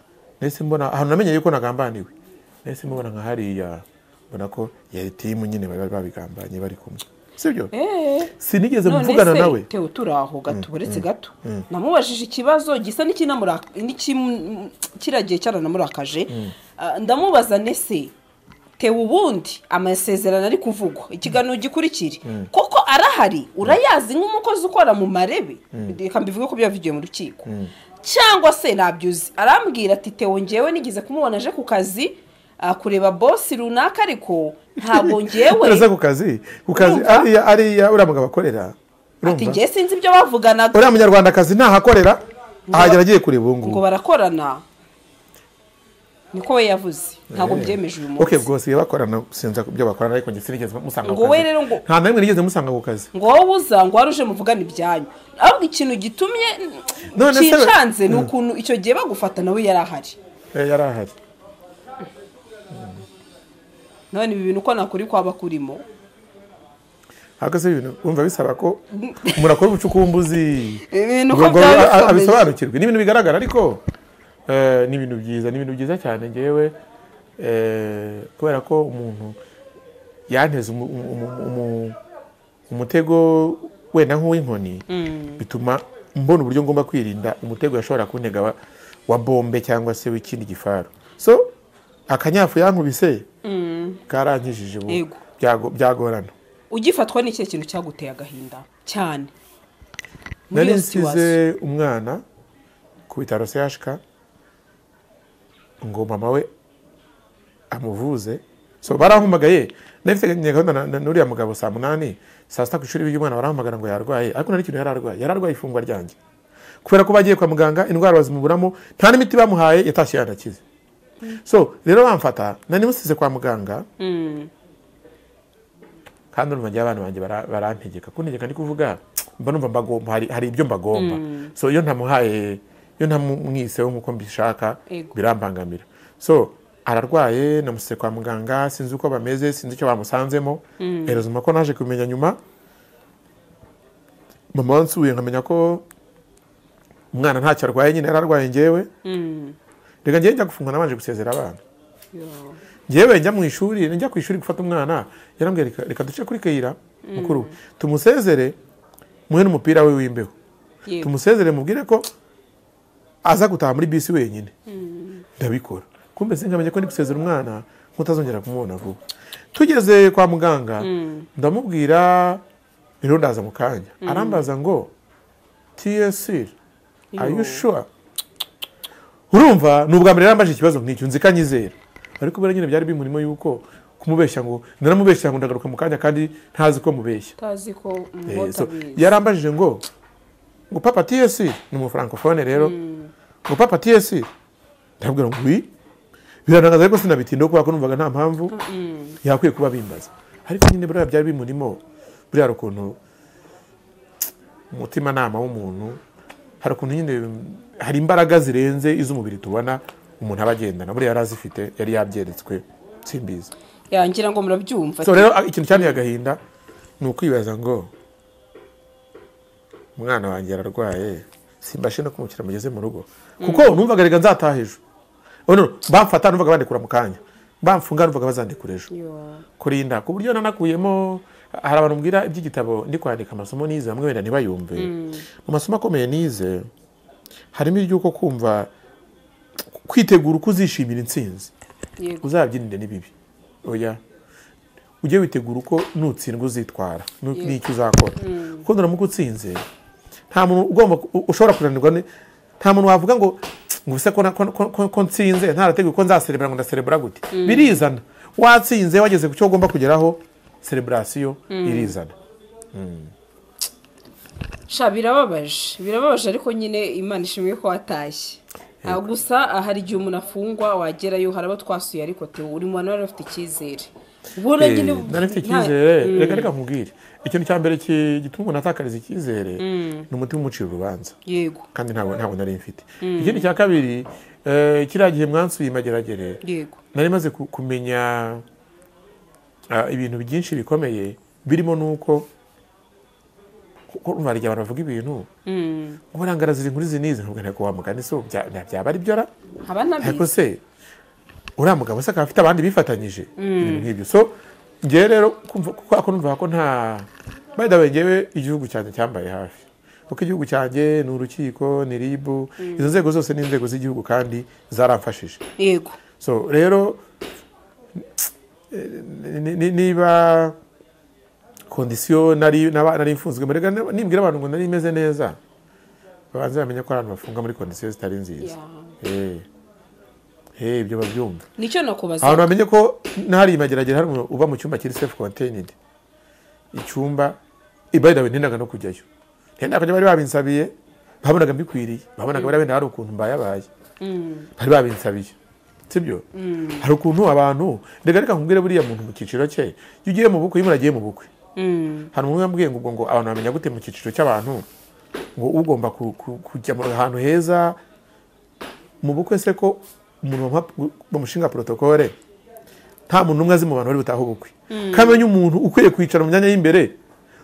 nahise mbona ahantu namenye yuko nagambaniwe nahise mubona nka hariya mbona ko yari timu nyine bari bari babigambanye bari kumwe sibyo eee sinigeze none mvugana se nawe tewe turi aho gato uretse gato namubajije ikibazo gisa n'ikinamuraka- n'ikim- kiragiye cyaranamurakaje Ah, ndamubaza nese tewe ubundi amasezerano ari kuvugwa ikiganiro gikurikire koko arahari urayazi nk'umukozi ukora mu marebe reka mbivuge ko byavugiwe mu rukiko cyangwa se ntabyuzi arambwira ati tewe ngewe nigeze kumubona aje ku kazi ah, kureba bosi runaka ariko ntabwo ngewe urasa ku kazi ku kazi Urumva? ariya ariya uriya mugabo akorera ati urumva ngewe sinzi ibyo bavuganaga uriya munyarwandakazi ntahakorera ahagera agiye kureba ubu ngo ngubu barakorana niko we yavuze ntabwo byemeje uyu munsi ok bwose iyo bakorana sinza ku byo bakorana ariko njye sinigeze musanga ku Ngo we kazi. rero ngo- nta na rimwe nigeze musanga ku kazi ngo wowe uza ngo wari uje muvugane ibyanyu ahubwo ikintu gitumye None se- kincanze ni Mm. ukuntu icyo gihe bagufata nawe yari ahari Eh, yari ahari none ibi bintu uko nakuri kwaba kurimo ahagaze ibintu wumva bisaba ko murakora ubucukumbuzi Ibintu ko ngo ngo byaba a- a- bikomeye. abisobanukirwe ni ibintu bigaragara ariko eh, ni ibintu byiza ni ibintu byiza cyane ngewe eh, kubera ko umuntu yanteze umu- umu- umu- umu- umutego wenda nk'uw'inkoni bituma mbona uburyo ngomba kwirinda umutego yashobora kuntega wa- wa bombe cyangwa se w'ikindi gifaru so akanyafu yankubise karangijije ubu Yego. Byago- byagorana ugifatwa ni ikihe kintu cyaguteye agahinda cyane muri nari iyo situation nsize umwana ku bitaro sehashika ngo mama we amuvuze so barampamagaye nafite gahunda na- na- n'uriya mugabo saa munani saa sita ku ishuri ry'umwana barahamagara ngo yarwaye ariko nta n'ikintu yari arwaye yari arwaye ifungwa ryanjye kubera ko bagiye kwa muganga indwara bazimuburamo nta n'imiti bamuhaye yatashye yanakize so rero bamfata nari musize kwa muganga kandi urumva njye abana banjye bara- barantegeka kuntegeka ndi kuvuga mba numva mbagomba hari, hari ibyo mbagomba so iyo ntamuhaye iyo ntamumwiseho nk'uko mbishaka Ego. birambangamira so ararwaye namusize kwa muganga sinzi uko bameze sinzi icyo bamusanzemo erezuma ko naje kumenya nyuma mama wansuye nkamenya ko umwana ntacyo arwaye nyine yari arwaye njyewe reka njyewe njya gufungwa nabanje gusezera abana njyewe njya mu ishuri njya ku ishuri gufata umwana yarambwira reka, reka duce kuri kayira mukuru we. tumusezere muhe n'umupira we w'imbeho yego tumusezere mubwire ko aza gutaha muri bisi wenyine ndabikora kumbe sinkamenya ko ndi gusezera umwana nk'utazongera kumubona vuba tugeze kwa muganga ndamubwira rero ndaza mu kanya arambaza ngo tsr ayushura urumva ni ubwa mbere yarambaje ikibazo nk'icyo nzi ko anyizera ariko buriya nyine byari bimurimo yuko kumubeshya ngo naramubeshya ngo ndagaruka mu kanya kandi ntazi ko mubeshya utazi ko Eh, umwota so, yarambajije ngo ngo papa ts ni umufrancofone rero ngo papa ts ndabwira ngo wi biranagaza ariko sinabitindaho kubera ko numvaga nta mpamvu yakwiye kuba bimbaza ariko nyine buriya byari bimurimo buriya hari ukuntu umutimanama w'umuntu hari ukuntu nyine hari imbaraga zirenze iz'umubiri tubona umuntu aba agendana buriya yari azifite yari yabyeretswe simbizi yangira ngo murabyumva so rero ikintu cyanteye agahinda ni ukwibaza ngo umwana wanjye ararwaye simbashe no kumukira mugeze mu rugo kuko numvaga reka nzataha ejo Oh, no, bamfata numvaga bandekura mu kanya bamfunga numvaga bazandekura ejo Yo. kurinda ku buryo nanakuyemo hari abantu mbwira iby'igitabo ndi kwandika amasomo nize bamwe wenda ntibayumve mu masomo akomeye nize harimo iry'uko kumva kwitegura uko uzishimira intsinzi yego uzabyinire n'ibibi oya ujye witegura uko nutsindwa uzitwara nu- n'icyo uzakora kuko nuramuka utsinze nta muntu ugomba ku- ushobora kunanirwa ni- nta muntu wavuga ngo ngo ubuse ko na- ko- ko- ko- ko nsinze ntarateguye ko nzaserebera ngo ndaserebura gute birizana watsinze wageze ku cyo ugomba kugeraho sereburasiyo irizana sha birababaje birababaje ariko nyine imana ishimwe ko watashye Ah, gusa ah, hari igihe umuntu afungwa wagerayo hari abo twasuye ariko tewe uri mu bantu bari bafite icyizere ubona Eh, nyine nari mfite nta- icyizere reka reka nkubwire ikintu cya mbere ki- gituma umuntu atakariza icyizere ni umutima umucira urubanza yego kandi ntabwo ntabwo nari mfite ikindi cya kabiri eh, kiriya gihe mwansuye mageragere yego nari maze ku- kumenya ah, ibintu byinshi bikomeye birimo n'uko kuko urumva hari igihe abantu bavuga ibintu ngo barangarazira inkuru izi n'izi ntabwo ntego wa mugani so bya- bya- byaba ari byo ra nkaba ariko nabizi se uriya mugabo se akaba afite abandi bifatanyije ibintu nk'ibyo so ngewe rero kumva kuko ako numva ko nta by the way ngewe igihugu cyanjye cyambaye hafi kuko igihugu cyanjye ni urukiko ni ribu izo nzego zose ni inzego z'igihugu kandi zaramfashije yego so rero ni- ni- ni- niba kondisiyo nari naba- nari mfunzwe muri nimbwira abantu ngo nari meze neza babanze bamenye ko hari abantu bafunga muri kondisiyo zitari nziza Eh. Eh, ibyo babyumva nicyo nakubaza abantu bamenye ko ntari mageragere hari umuntu uba mu cyumba kiri self contained icyumba ibaydawe ntindaga no kujyayo ntindaga kujya bari babinsabiye babonaga mbikwiriye babonaga bari wenda hari ukuntu mbayabaye bari babinsabiye sibyo hari ukuntu abantu reka reka nkubwire buriya muntu mu cyiciro cye iyo ugiye mu bukwe iyo umuntu agiye mu bukwe Mm, hari umuntu wambwiye ngo ubwo ngo abantu bamenya gute mu cyiciro cy'abantu ngo ugomba ku- ku- kujya mu ahantu heza mu bukwe se ko umuntu bamuha- bamushinga porotokole nta muntu umwe azi mu bantu bari butahe ubukwe kamenya umuntu ukwiye kwicara mu myanya y'imbere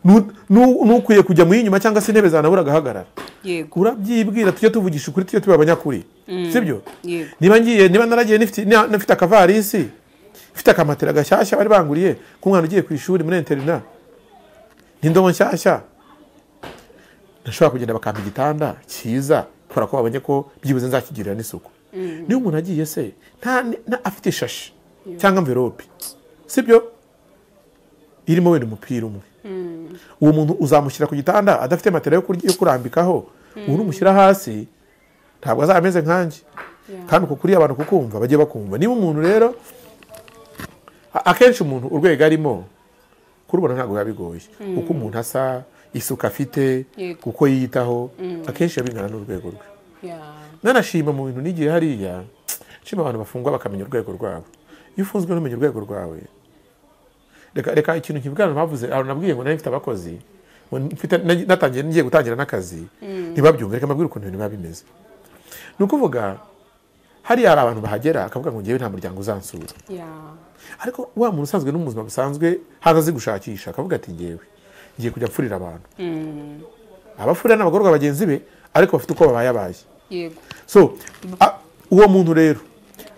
nu- nu- n'ukwiye kujya mu y'inyuma cyangwa se intebe zanabura agahagarara yego urabyibwira tujye tuvugisha ukuri tujye tuba abanyakuri sibyo yego niba ngiye niba naragiye nifite- na- nafite akavarisi mfite akamatera gashyashya bari banguriye k'umwana ugiye ku ishuri muri interina n'indobo nshyashya ntashobora kugenda bakampa igitanda cyiza kubera ko babonye ko byibuze nzakigirira n'isuku niba umuntu agiye se nta, nta afite ishashi cyangwa mverope sibyo irimo wenda umupira umwe uwo muntu uzamushyira ku gitanda adafite matera yo kurya- yo kurambikaho uwo umushyira hasi ntabwo azaba ameze nkanjye kandi uko kuriya abantu kukumva bajye bakumva niba umuntu rero a- akenshi umuntu urwego arimo kurubona ntabwo biba bigoye uko umuntu asa isuku afite Yego. uko yiyitaho akenshi biba bingana n'urwego rwe Yeah. nanashima mu bintu n'igihe hariya nshima abantu bafungwa bakamenya urwego rwabo iyo ufunzwe ntumenya urwego rwawe reka reka ikintu kivugana bavuze ahantu nabwiye ngo nari mfite abakozi ngo mfite- nagi- natangiye ngiye gutangira n'akazi ntibabyumve reka mbabwire ukuntu ibintu biba bimeze ni ukuvuga hariya hari abantu bahagera akavuga ngo ngewe nta muryango uzansura Yeah. ariko wa muntu usanzwe no mu buzima busanzwe haza azi gushakisha akavuga ati ngewe ngiye kujya mfurira abantu abafurira ni abagororwa bagenzi be ariko bafite uko babaye abaye Yego. so a- uwo muntu rero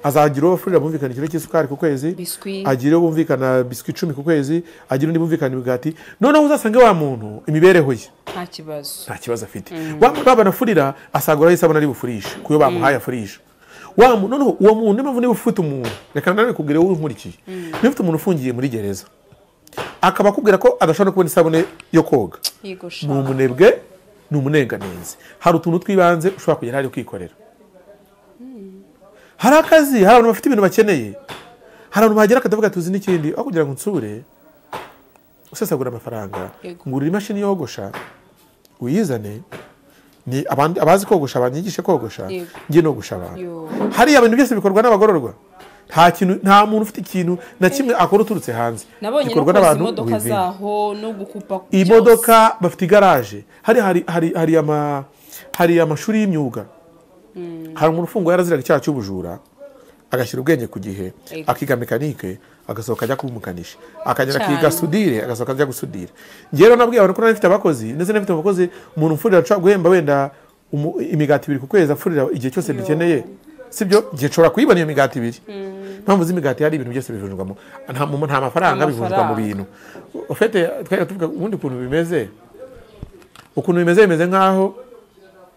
azagira uwo bafurira bumvikana ikiro cy'isukari ku kwezi Biswi. agira uwo bumvikana biswi icumi ku kwezi agira undi bumvikana imigati noneho uzasanga wa muntu imibereho ye Nta kibazo. nta kibazo afite wa muntu babanafurira asagura yahise abona ari bufurishe ku yo bamuhaye afurisha wa muntu noneho uwo muntu niyo mpamvu niba ufite umuntu reka nanone kubwira wowe unkurikiye niba ufite umuntu ufungiye muri gereza akaba akubwira ko adashobora no kubona isabune yo koga Yego sha. ni umunebwe ni umunenganenzi hari utuntu tw'ibanze ushobora kugera hari kwikorera hari akazi hari abantu bafite ibintu bakeneye hari abantu bahagera akatavuga tuzi n'ikindi aho kugira ngo nsure usesagura amafaranga Yego. ngurira imashini yogosha uyizane ni abandi abazi kogosha banyigishe kogosha Yego. njye no gushaba Yo. hariya ibintu byose bikorwa n'abagororwa nta kintu nta muntu ufite ikintu na kimwe akora uturutse hanze Nabonye no gikorwa koza n'abantu imodoka within. zaho no gukupa byose. imodoka bafite igaraje hari hari hari hari ama hari amashuri y'imyuga hari umuntu ufunguye yaraziraga icyaha cy'ubujura agashyira ubwenge ku gihe Yego. akiga mekanike agasohoka ajya kuba umukanishi akagera Cyane. akiga sudire agasohoka ajya gusudira njyewe rero nabwiye abantu ko nari mfite abakozi ndetse n'abafite abakozi umuntu umfurira nshobora guhemba wenda umu- imigati ibiri ku kwezi amfurira igihe cyose mbikeneye sibyo igihe nshobora kuyibona iyo migati ibiri impamvu z'imigati hari ibintu byose bivunjwamo nta mu- nta mafaranga bivunjwa mu Amafaranga. bintu ufite twari tuvuga ubundi ukuntu bimeze ukuntu bimeze bimeze nk'aho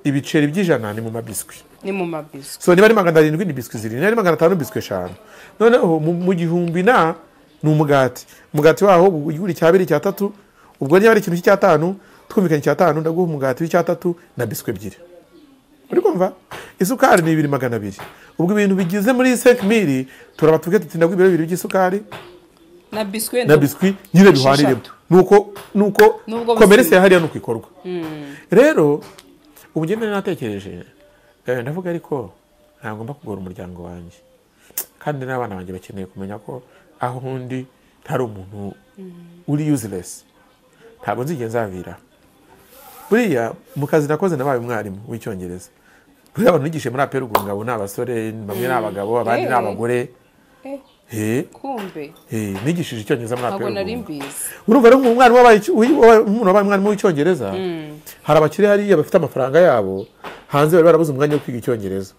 ibiceri by'ijana ni mu mabiswi Ni mu mabiswi. so niba ari magana arindwi ni biswi zirindwi niba ari magana atanu biswi eshanu noneho mu, mu gihumbi na ni umugati umugati waho ugura icyabiri icyatatu ubwo niba ari ikintu cy'icyatanu twumvikanye icyatanu ndaguha umugati w'icyatatu na biswi ebyiri uri kumva isukari ni ibiri magana abiri ubwo ibintu bigize muri senkimiri turaba tuvuge tuti ndaguha ibiro bibiri by'isukari Na biswi na biswi nyine bihwaniremo Esheshatu. nuko nuko Nubwo komerese biswi- ya hariya nuko ikorwa rero ubu njye nari natekereje eh, ndavuga ariko ntagomba kugora umuryango wanjye kandi n'abana banjye bakeneye kumenya ko aho undi ntari umuntu uri useless ntabwo nzigera nzavira buriya mu kazi nakoze nabaye umwarimu w'icyongereza buriya abantu nigishe muri apera ubwo ni abasore bamwe ni abagabo abandi ni Eh. abagore Eh, Eh, kumbe. eh, nigishije icyongereza muri apera Ntabwo nari ubwo mbizi. urumva rero umwarimu wabaye icyo- uyu- wabaye- umuntu wabaye umwarimu w'icyongereza hari abakire hariya bafite amafaranga yabo hanze bari barabuze umwanya wo kwiga icyongereza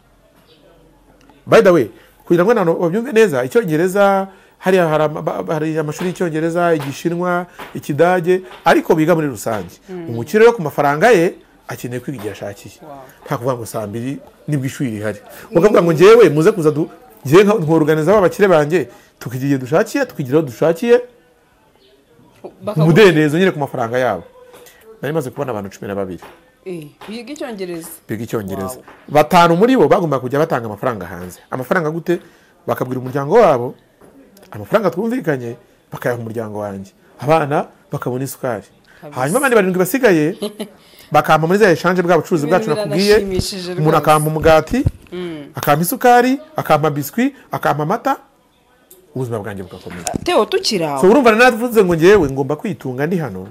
by the way kugira ngo abantu babyumve neza icyongereza hariya hari ama- ba- hari amashuri y'icyongereza igishinwa ikidage ariko biga muri rusange umukire rero ku mafaranga ye akeneye kwiga igihe ashakiye Wow. nta kuvuga ngo saa mbiri nibwo ishuri rihari bakavuga ngo ngewe muze kuza du ngewe nka- nkoruganiza b'abakire banjye tukigira igihe dushakiye tukigira aho dushakiye Bakagu- umudendezo nyine ku mafaranga yabo nari maze kubona abantu cumi na babiri Eh, biga icyongereza. biga icyongereza Wow. batanu muri bo bagomba kujya batanga amafaranga hanze amafaranga gute bakabwira umuryango wabo amafaranga twumvikanye bakayaha umuryango wanjye abana bakabona isukari hanyuma abandi barindwi basigaye bakampa muri za eshanje bwa bucuruzi Ibintu bwacu nakubwiye biranashimishije umuntu rwose. akampa umugati akampa isukari akampa biswi akampa amata ubuzima bwanjye bugakomeza Theo tukiri aho. so urumva navuze ngo ngewe ngomba kwitunga ndi hano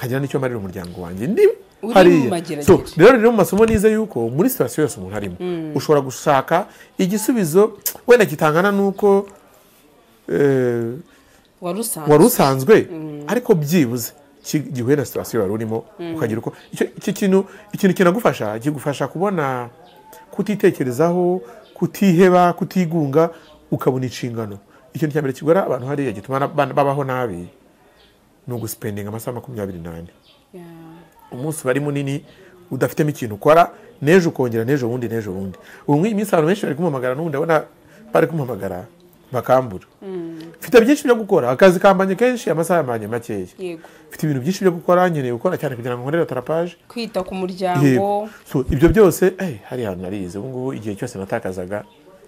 nkagira n'icyo marira umuryango wanjye ndi mu hariya mageragere. so rero rero mu masomo nize yuko muri sitasiyo yose umuntu arimo ushobora gushaka igisubizo wenda kitangana n'uko eh, Wari usanzwe. wari usanzwe ariko byibuze ki- gihuye na sitasiyo wari urimo ukagira uko icyo- iki kintu ikintu kinagufasha kigufasha kubona kutitekerezaho kutiheba kutigunga ukabona inshingano ikintu cya mbere kigora abantu hariya gituma na- bana- babaho nabi ni ugusipendinga amasaha makumyabiri n'ane Yeah. umunsi uba ari munini udafitemo ikintu ukora n'ejo ukongera n'ejo bundi n'ejo bundi ubu nk'iyi minsi abantu benshi bari kumuhamagara n'ubundi abona bari kumuhamagara bakambura mfite byinshi byo gukora akazi kambanye kenshi amasaha yambanye makeya Yego. mfite ibintu byinshi byo gukora nkeneye gukora cyane kugira ngo nkorere tarapaje Kwita ku yego muryango. So, ibyo byose eh, hari ahantu narize ubu ngubu igihe cyose natakazaga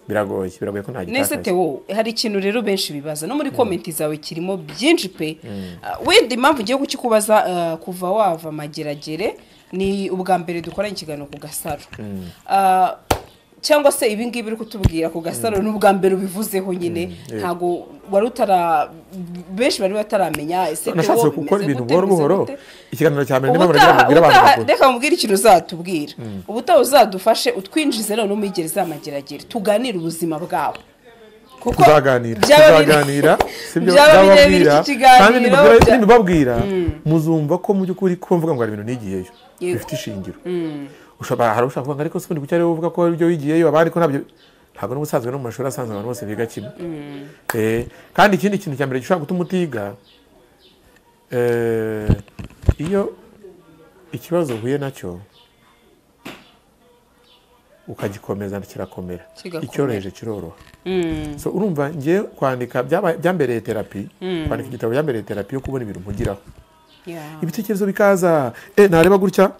biragoye biragoye ko nta nese gitakaza tewo hari ikintu rero benshi bibaza no muri komenti zawe kirimo byinshi pe Ah, wenda impamvu ugiye kukikubaza ah, kuva wava mageragere ni ubwa mbere dukoranye ikiganiro ku gasaro Ah, cyangwa se ibi ngibi uri kutubwira ku gasaro ni ubwa mbere ubivuzeho nyine yeah. ntabwo wari utara benshi bari bataramenya ese nashatse Theo, gukora bimeze ibintu gute, buhoro bimeze buhoro gute? ikiganiro cya mbere ndimo ubutaha mubwira abantu ubutaha- bakuru reka mubwire ikintu uzatubwira ubutaha uzadufashe utwinjize none umwigere zamageragere tuganire ubuzima bwawe kuko tuzaganira byaba bire- tuzaganira sibyo byaba birebire nzababwira iki kiganiro kandi nimubwira- bya- nimubabwira muzumva ko mu by'ukuri ko mvuga ngo hari ibintu nigiyeyo Yego. bifite ishingiro ushobora hari ushaka kuvuga ngo ariko sikundi kucyari uvuga ko hari ibyo wigiyeyo abandi ko ntabyo ntabwo n'ubusanzwe no mu mashuri asanzwe abantu bose biga kimwe Eh, kandi ikindi kintu cya mbere gishobora gutuma utiga eh, iyo ikibazo uhuye nacyo ukagikomeza kirakomera Kigakomera. icyoroheje kiroroha Mm, so urumva ngiye kwandika byaba- byambereye terapi kwandika igitabo byambereye terapi yo kubona ibintu mpugiraho yeah. ibitekerezo bikaza eh ntareba gutya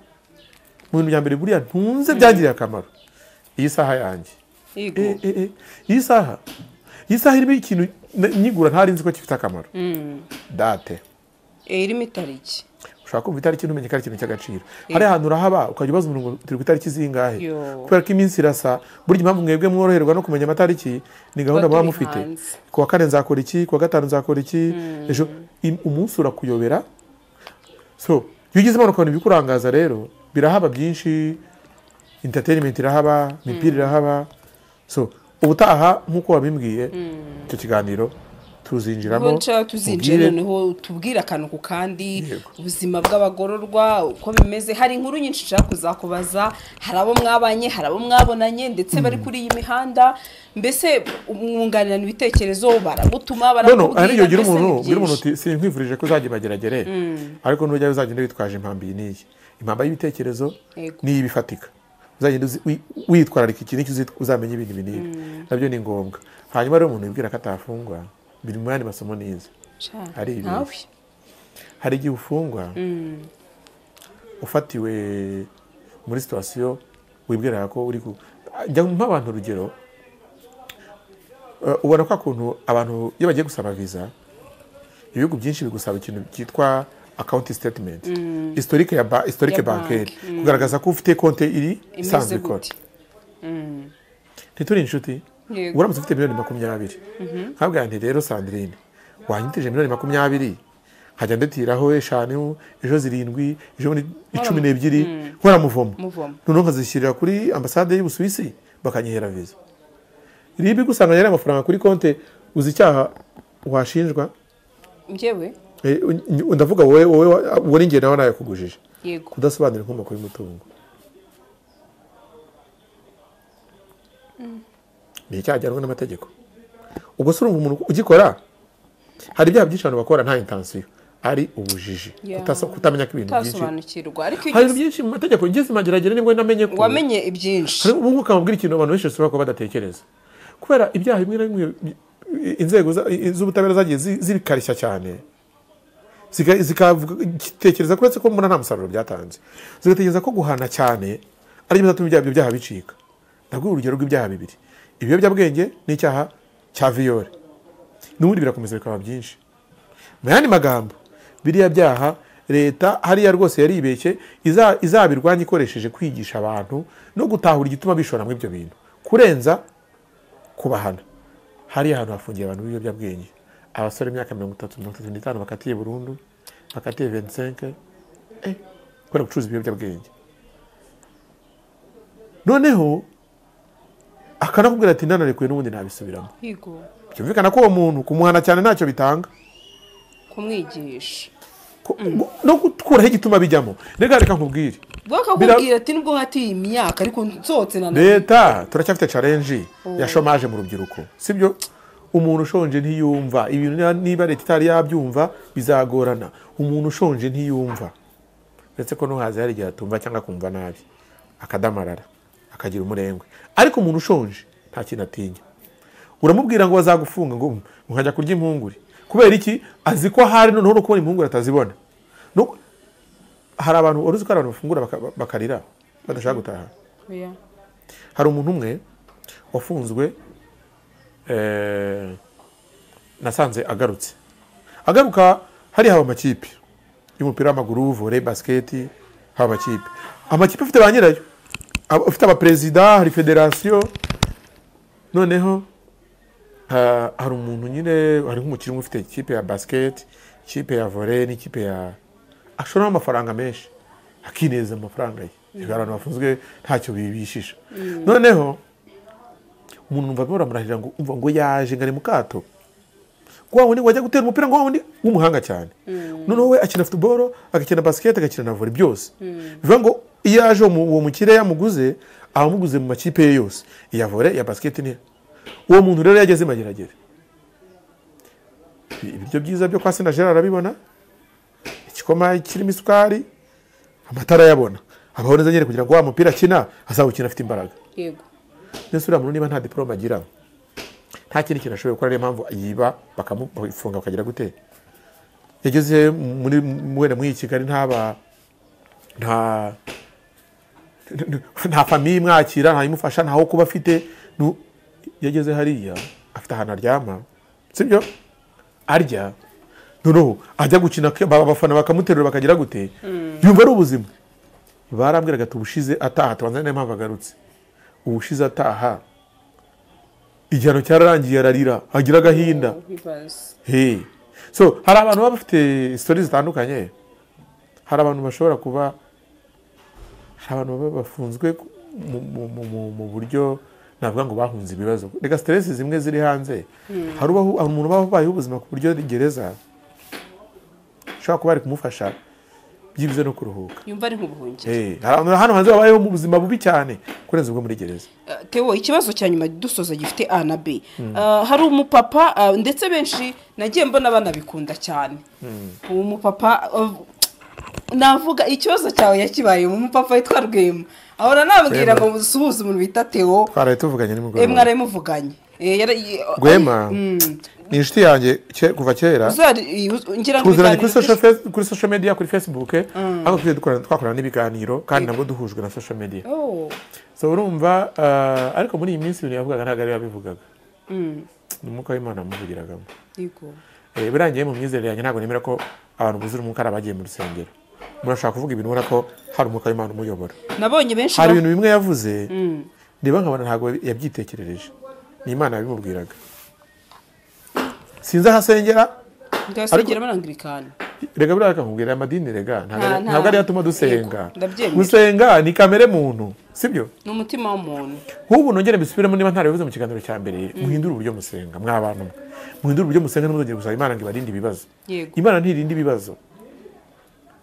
mu bintu bya mbere buriya ntunze byangiriye akamaro iyi saha yanjye Yego. Eh, eh, eh, iyi saha iyi saha irimo ikintu n- nyigura ntari nzi ko gifite akamaro Mm. date Eh, irimo itariki ushobora kumva itariki ntumenye ko ari ikintu cy'agaciro hari ahantu urahaba ukajya ubaza umuntu ngo turi ku itariki zingahe Yo. kubera ko iminsi irasa burya impamvu mwebwe mworoherwa no kumenya amatariki ni gahunda muba turi mufite hanze. ku wa kane nzakora iki ku wa gatanu nzakora iki ejo im- umunsi urakuyobera so iyo ugize imana ukabona ibikurangaza rero birahaba byinshi entertainment irahaba imipira irahaba so ubutaha nk'uko wabimbwiye icyo kiganiro tuzinjiramo Ubwo nshaka tuzinjira mubwire- noneho tubwire akantu ku kandi Yego. ubuzima bw'abagororwa uko bimeze hari inkuru nyinshi nshaka kuzakubaza hari abo mwabanye hari abo mwabonanye ndetse bari kuri iyi mihanda mbese mwunganirana ibitekerezo baragutuma none hari igihe ugira mbese ni umuntu ugira umuntu byinshi. uti sinkwifurije ko uzajya ibageragere ariko nujya uzagenda witwaje impambi iyi n'iyi impamba y'ibitekerezo Yego. n'iyi bifatika uzagenda uzi- wi- witwararika iki n'iki uzi- uzamenya ibintu ibi n'ibi nabyo ni ngombwa hanyuma rero umuntu wibwira ko atafungwa biri mu yandi masomo n'izi Sha, hari ibihe. nawe hari igihe ufungwa ufatiwe muri situwasiyo wibwira ko uri ku jya mpa abantu urugero Eh, ubona ko akuntu abantu iyo bagiye gusaba visa ibihugu byinshi bigusaba ikintu cyitwa akawunti sitetimenti historike ya ba, historike Ya banki, bankeri kugaragaza ko ufite konti iri imeze isanzwe ikora gute ntituri inshuti Yego. uramutse ufite miliyoni makumyabiri nkabwira nti rero sandrine wanyitije miliyoni makumyabiri nkajya ndetiraho eshanu ejo zirindwi ejo bundi icumi n'ebyiri nkora Muvomo. noneho nkazishyirira kuri ambasade y'ubusuwisi bakanyihera viza ribi gusanga yari amafaranga kuri konti uzi icyaha washinjwa njyewe Eh, ndavuga wowe wowe wowe n'ingendo nawe nayakugujije yego kudasobanura inkomoko y'umutungo ni icyaha gihanwa n'amategeko ubwo se urumva umuntu ugikora hari ibyaha byinshi abantu bakora nta intansiyo ari ubujiji Yeah. Kutasa- kutamenya ko ibintu byinshi utasobanukirwa ariko iyo hari ibintu ugeze- byinshi mu mategeko ngeze mageragere nibwo namenye ko wamenye ibyinshi hari ubu ngubu ukamubwira ikintu abantu benshi basubira kuba badatekereza kubera ibyaha bimwe na bimwe bi- inzego za- z'ubutabera zagiye zi- zibikarishya cyane Zika- zikavuga zitekereza ko uretse ko mbona nta musaruro byatanze zigatekereza ko guhana cyane ari byo bizatuma ibyaha- ibyo byaha bicika ndaguha urugero rw'ibyaha bibiri ibiyobyabwenge n'icyaha cya viyore n'ubundi birakomeza bikaba byinshi mu yandi magambo biriya byaha leta hariya rwose yaribeshye iza- izabirwanya ikoresheje kwigisha abantu no gutahura igituma bishora muri ibyo bintu kurenza kubahana hariya hantu hafungiye abantu b'ibiyobyabwenge abasore imyaka mirongo itatu mirongo itatu n'itanu bakatiye burundu bakatiye 25 eh, kubera gucuruza ibiyobyabwenge noneho akanakubwira ati ndanarekuye n'ubundi nabisubiramo yego byumvikana ko uwo muntu kumuhana cyane ntacyo bitanga kumwigisha Ko- no gukuraho igituma bijyamo rega reka nkubwire bakakubwira ati nubwo hatiye imyaka ariko nsohotse na none leta turacyafite challenge ya shomaje mu rubyiruko sibyo umuntu ushonje ntiyumva ibintu niba- niba leta itari yabyumva bizagorana umuntu ushonje ntiyumva uretse ko ntuhazi hari igihe atumva cyangwa akumva nabi akadamarara akagira umurengwe ariko umuntu ushonje nta kintu atinya uramubwira ngo bazagufunga ngo "Mm, nkajya kurya impungure kubera iki azi ko ahari noneho no kubona impungure atazibona No- hari abantu wari uzi ko hari abantu bafungura baka- bakarira badashaka gutaha Oya. hari umuntu umwe wafunzwe eh, nasanze agarutse agaruka hari haba amakipe y'umupira w'amaguru vore basiketi haba amakipe amakipe afite ba nyirayo Aba- afite abaperezida hari federasiyo noneho ha- hari umuntu nyine hari nk'umukinnyi ufite ikipe ya basiketi ikipe ya vore n'ikipe ya ashoramo amafaranga menshi akineza amafaranga ye Rero abantu bafunzwe ntacyo bibishisha noneho umuntu numva baramurahirira ngo umva ngo yaje ngo ari mu kato wa wundi wajya gutera umupira ngo wa wundi w'umuhanga cyane noneho we akina futuboro agakina basiketi agakina na vore byose bivuga ngo iyo yaje uwo mu- uwo mukire yamuguze aba amuguze mu makipe ye yose iya vore iya basiketi niya uwo muntu rero yageze i mageragere ibiryo byiza byo kwa sina gerard arabibona igikoma kirimo isukari amatara ayabona abaho neza nyine kugira ngo wa mupira akina azawukina afite imbaraga yego mbese uriya muntu niba nta diporome agira nta kindi kintu ashoboye gukora niyo mpamvu yiba bakamufunga bakagira gute yageze muri wenda muri iyi kigali ntaba nta nta famiye imwakira nta imufasha ntaho kuba afite nu- yageze hariya afite ahantu aryama sibyo arya noneho ajya gukina ke- ba- abafana bakamuterura bakagira gute yumva ari ubuzima barambwiraga ati ubushize ataha tubanza niyo mpamvu agarutse ubushize ataha igihano cyararangiye ararira agira agahinda bibaza Hey. so hari abantu baba bafite sitori zitandukanye hari abantu bashobora kuba hari abantu baba bafunzwe ku- mu, mu- mu- mu- mu buryo navuga ngo bahunze ibibazo reka siteresi zimwe ziri hanze hari ubaho- hari umuntu uba ubayeho ubuzima ku buryo gereza ushobora kuba ari kumufasha byibuze no kuruhuka yumva ari nk'ubuhungiro Hey. hari abantu hano hanze babayeho mu buzima bubi cyane kurenza ubwo muri gereza Eh, Theo ikibazo cya nyuma dusoza gifite A na B Eh, hari umupapa eh, ndetse benshi nagiye mbona banabikunda cyane uwo mupapa eh, navuga ikibazo cyawe yakibaye umupapa witwa Rwema ahora nabwira Rwema. ngo suhuza umuntu bita Theo twaraye tuvuganye eh, nimugoroba mwarabimuvuganye Eh, yari- rwema Mm. ni inshuti yanjye ke- kuva kera Uzari- uz- ngira ngo tuziranye ibiganiro kuri social byinshi- face- kuri social media kuri facebook ariko tujye dukorana- twakorana n'ibiganiro kandi nabwo duhujwe na social media Oh, so urumva ah, ariko muri iyi minsi ibintu yavugaga ntabwo ari yabivugaga mm, ni umwuka w'imana wamuvugiragamo yego. Eh, birangiye mu myizerere yanjye ntabwo nemera ko abantu buzura umwuka ari abagiye mu rusengero umuntu ashobora kuvuga ibintu ubona ko hari umwuka w'imana umuyobora nabonye benshi hari ba- ibintu bimwe yavuze Mm. reba nkabona ntabwo yabyitekerereje ni imana yabimubwiraga sinzi aho asengera ndasengera abanangirikani rega buriya kakubwira aya madini rega ntabwo Nta- ari- nta- ntabwo ariyo atuma dusenga Yego, ndabyemera. gusenga ni kamere muntu sibyo ni umutima w'umuntu nk'ubu nongere mbisubiremo niba ntabivuze mu kiganiro cya mbere muhindure uburyo musenga mwa bantu mwe muhindure uburyo musenga ntimuzongere gusaba imana ngo ibarinde ibibazo Yego. imana ntirinde ibibazo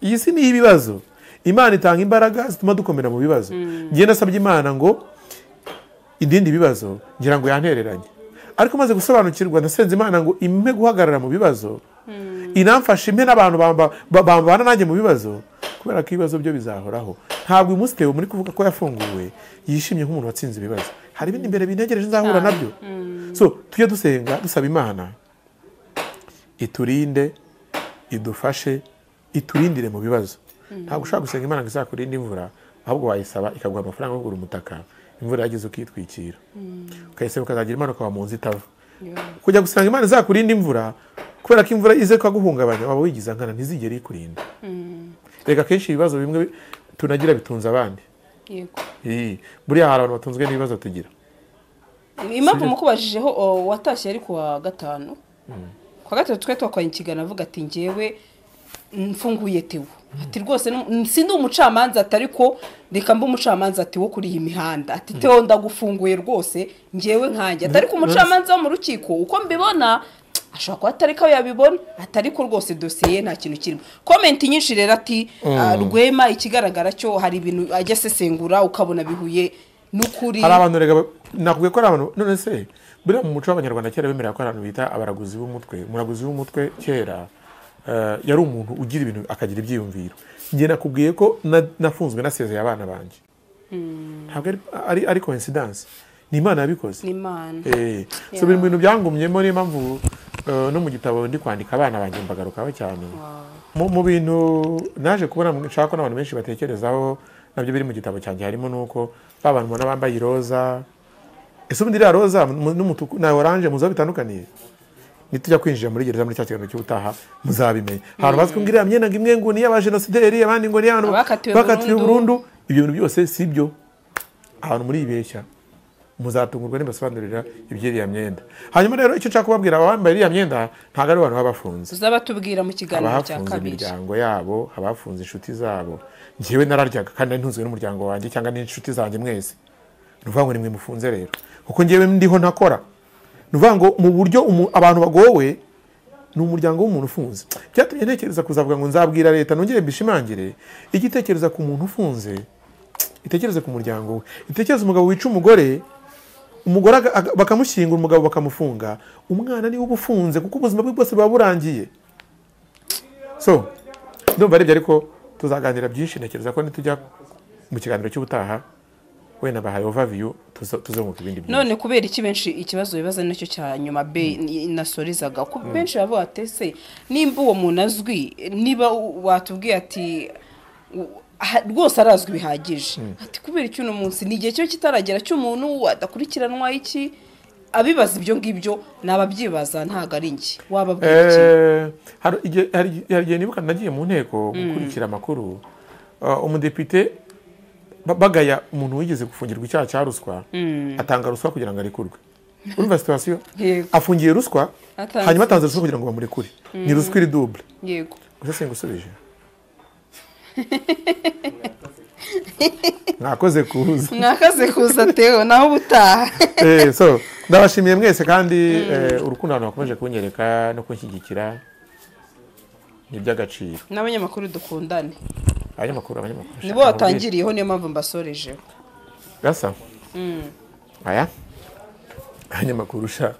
iyi si ni ibibazo imana itanga imbaraga zituma dukomera mu bibazo njye nasabye imana ngo indindi bibazo ngira ngo yantereranye ariko maze gusobanukirwa nasenze imana ngo impe guhagarara mu bibazo inamfashe impe n'abantu bamba- ba- bambana nanjye mu bibazo kubera ko ibibazo byo bizahoraho ntabwo uyu munsi Theo muri kuvuga ko yafunguwe yishimye nk'umuntu watsinze ibibazo hari ibindi imbere bintegereje nzahura nabyo so tujye dusenga dusaba imana iturinde idufashe iturindire mu bibazo ntabwo ushobora gusenga imana ngo izakurinde imvura ahubwo wayisaba ikaguha amafaranga yo kugura umutaka imvura yageze ukitwikira ukayisaba ukazagira imana ukaba mu nzu itava kujya gusanga imana izakurinda imvura kubera ko imvura ize kuguhungabanya waba wigiza nkana ntizigere ikurinda reka akenshi ibibazo bimwe tunagira bitunze abandi yego Ii, buriya hari abantu batunzwe n'ibibazo tugira impamvu mukubajijeho o, watashye ari kuwa gatanu kuwa gatatu twari twakoranye ikiganiro avuga ati ngewe mfunguye tewo ati rwose ni- si ndi umucamanza ati ariko reka mbe umucamanza ati wo kuri iyi mihanda ati tewo ndagufunguye rwose ngewe nkanjye ati ariko umucamanza wo mu rukiko uko mbibona ashobora kuba atari ko yabibona ati ariko rwose dosiye ye nta kintu kirimo komenti nyinshi rero ati "Ah, rwema ikigaragara cyo hari ibintu ajya asesengura ukabona bihuye n'ukuri hari abantu reka ba- nakubwiye ko ari abantu none se buriya mu muco w'abanyarwanda kera bemera ko hari abantu bita abaraguzi b'umutwe umuraguzi w'umutwe kera eh, yari umuntu ugira ibintu akagira ibyiyumviro njye nakubwiye ko na- nafunzwe nasezeye abana banjye ntabwo ari- ari ari coincidence ni imana yabikoze n'imana Eh, so biri mu bintu byangumyemo niyo mpamvu eh, no mu gitabo ndi kwandika abana banjye mbagarukaho cyane mu mu bintu naje kubona mu- nshaka ko n'abantu benshi batekerezaho nabyo biri mu gitabo cyanjye harimo n'uko ba bantu ubona bambaye iroza ese ubundi iriya roza mu- n'umutuku na oranje muzo bitandukaniye nitujya kwinjira muri gereza muri cya kiganiro cy'ubutaha muzabimenya ahantu bazwi ngo iriya myenda ngo imwe ngo ni iy'abajenosideri abandi ngo ni iy'abantu Abakatiwe bakatiwe burundu. burundu ibyo bintu byose si byo ahantu muri ibeshya muzatungurwa nibasobanurira iby'iriya myenda hanyuma rero icyo nshaka kubabwira abambaye iriya myenda ntabwo ari abantu baba bafunze tuzaba tubwira mu kiganiro cya abahafunze kabiri imiryango yabo abafunze inshuti zabo ngewe nararyaga kandi nari ntunzwe n'umuryango wanjye cyangwa n'inshuti zanjye mwese ni ukuvuga ngo nimwe mufunze rero kuko ngewe ndiho ntakora ni ukuvuga ngo mu buryo umu- abantu bagowe ni umuryango w'umuntu ufunze byatumye ntekereza kuzavuga ngo nzabwira leta nongere mbishimangire ijye itekereza ku muntu ufunze itekereze ku muryango we itekereze umugabo wica umugore umugore aga- aga- bakamushyingura umugabo bakamufunga umwana niwe uba ufunze kuko ubuzima bwe bwose buba burangiye so ndumva aribyo ariko tuzaganira byinshi ntekereza ko nitujya mu kiganiro cy'ubutaha wenda bahaye overview tuzo- tuzunguka ibindi byinshi none kubera iki benshi ikibazo bibaza nicyo cya nyuma be ni- nasorizaga Ku- benshi bavuga ati ese nimba uwo muntu azwi niba u- watubwiye ati u- aha- rwose arazwi bihagije ati kubera iki uno munsi ni igihe cyo kitaragera cy'umuntu adakurikiranwa iki abibaza ibyo ngibyo nababyibaza ntabwo ari njye wababwira iki Eh, hari igihe- hari- hari igihe nibuka nagiye mu nteko gukurikira amakuru uh, umudepite ba- bagaya umuntu wigeze gufungirwa icyaha cya ruswa atanga ruswa kugira ngo arekurwe urumva situwasiyo Yego. afungiye ruswa Atanze- hanyuma atanze ruswa kugira ngo bamurekure ni ruswa iri dubure yego gusa singusubije mwakoze kuza mwakaze kuza tewe naho ubutaha Eh, so ndabashimiye mwese kandi eh, urukundo abantu bakomeje kunyereka no kunshyigikira ni iby'agaciro n'abanyamakuru dukundane abanyamakuru abanyamakuru nibo shaka watangiriyeho niyo mpamvu mbasorejeho mubwire. gasa aya abanyamakuru sha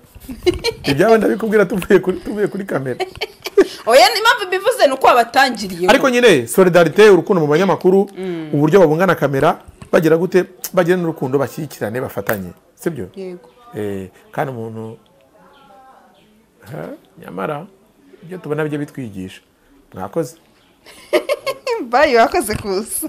ibyabo ndabikubwira tuvuye kuri tuvuye kuri kamera oya impamvu mbivuze ni uko wabatangiriyeho ariko nyine solidarite urukundo mu banyamakuru uburyo babungana kamera bagira gute bagira n'urukundo bashyigikirane bafatanye sibyo yego Eh, kandi umuntu Ha, nyamara ibyo tubona bijya bitwigisha mwakoze bayi wakoze kuza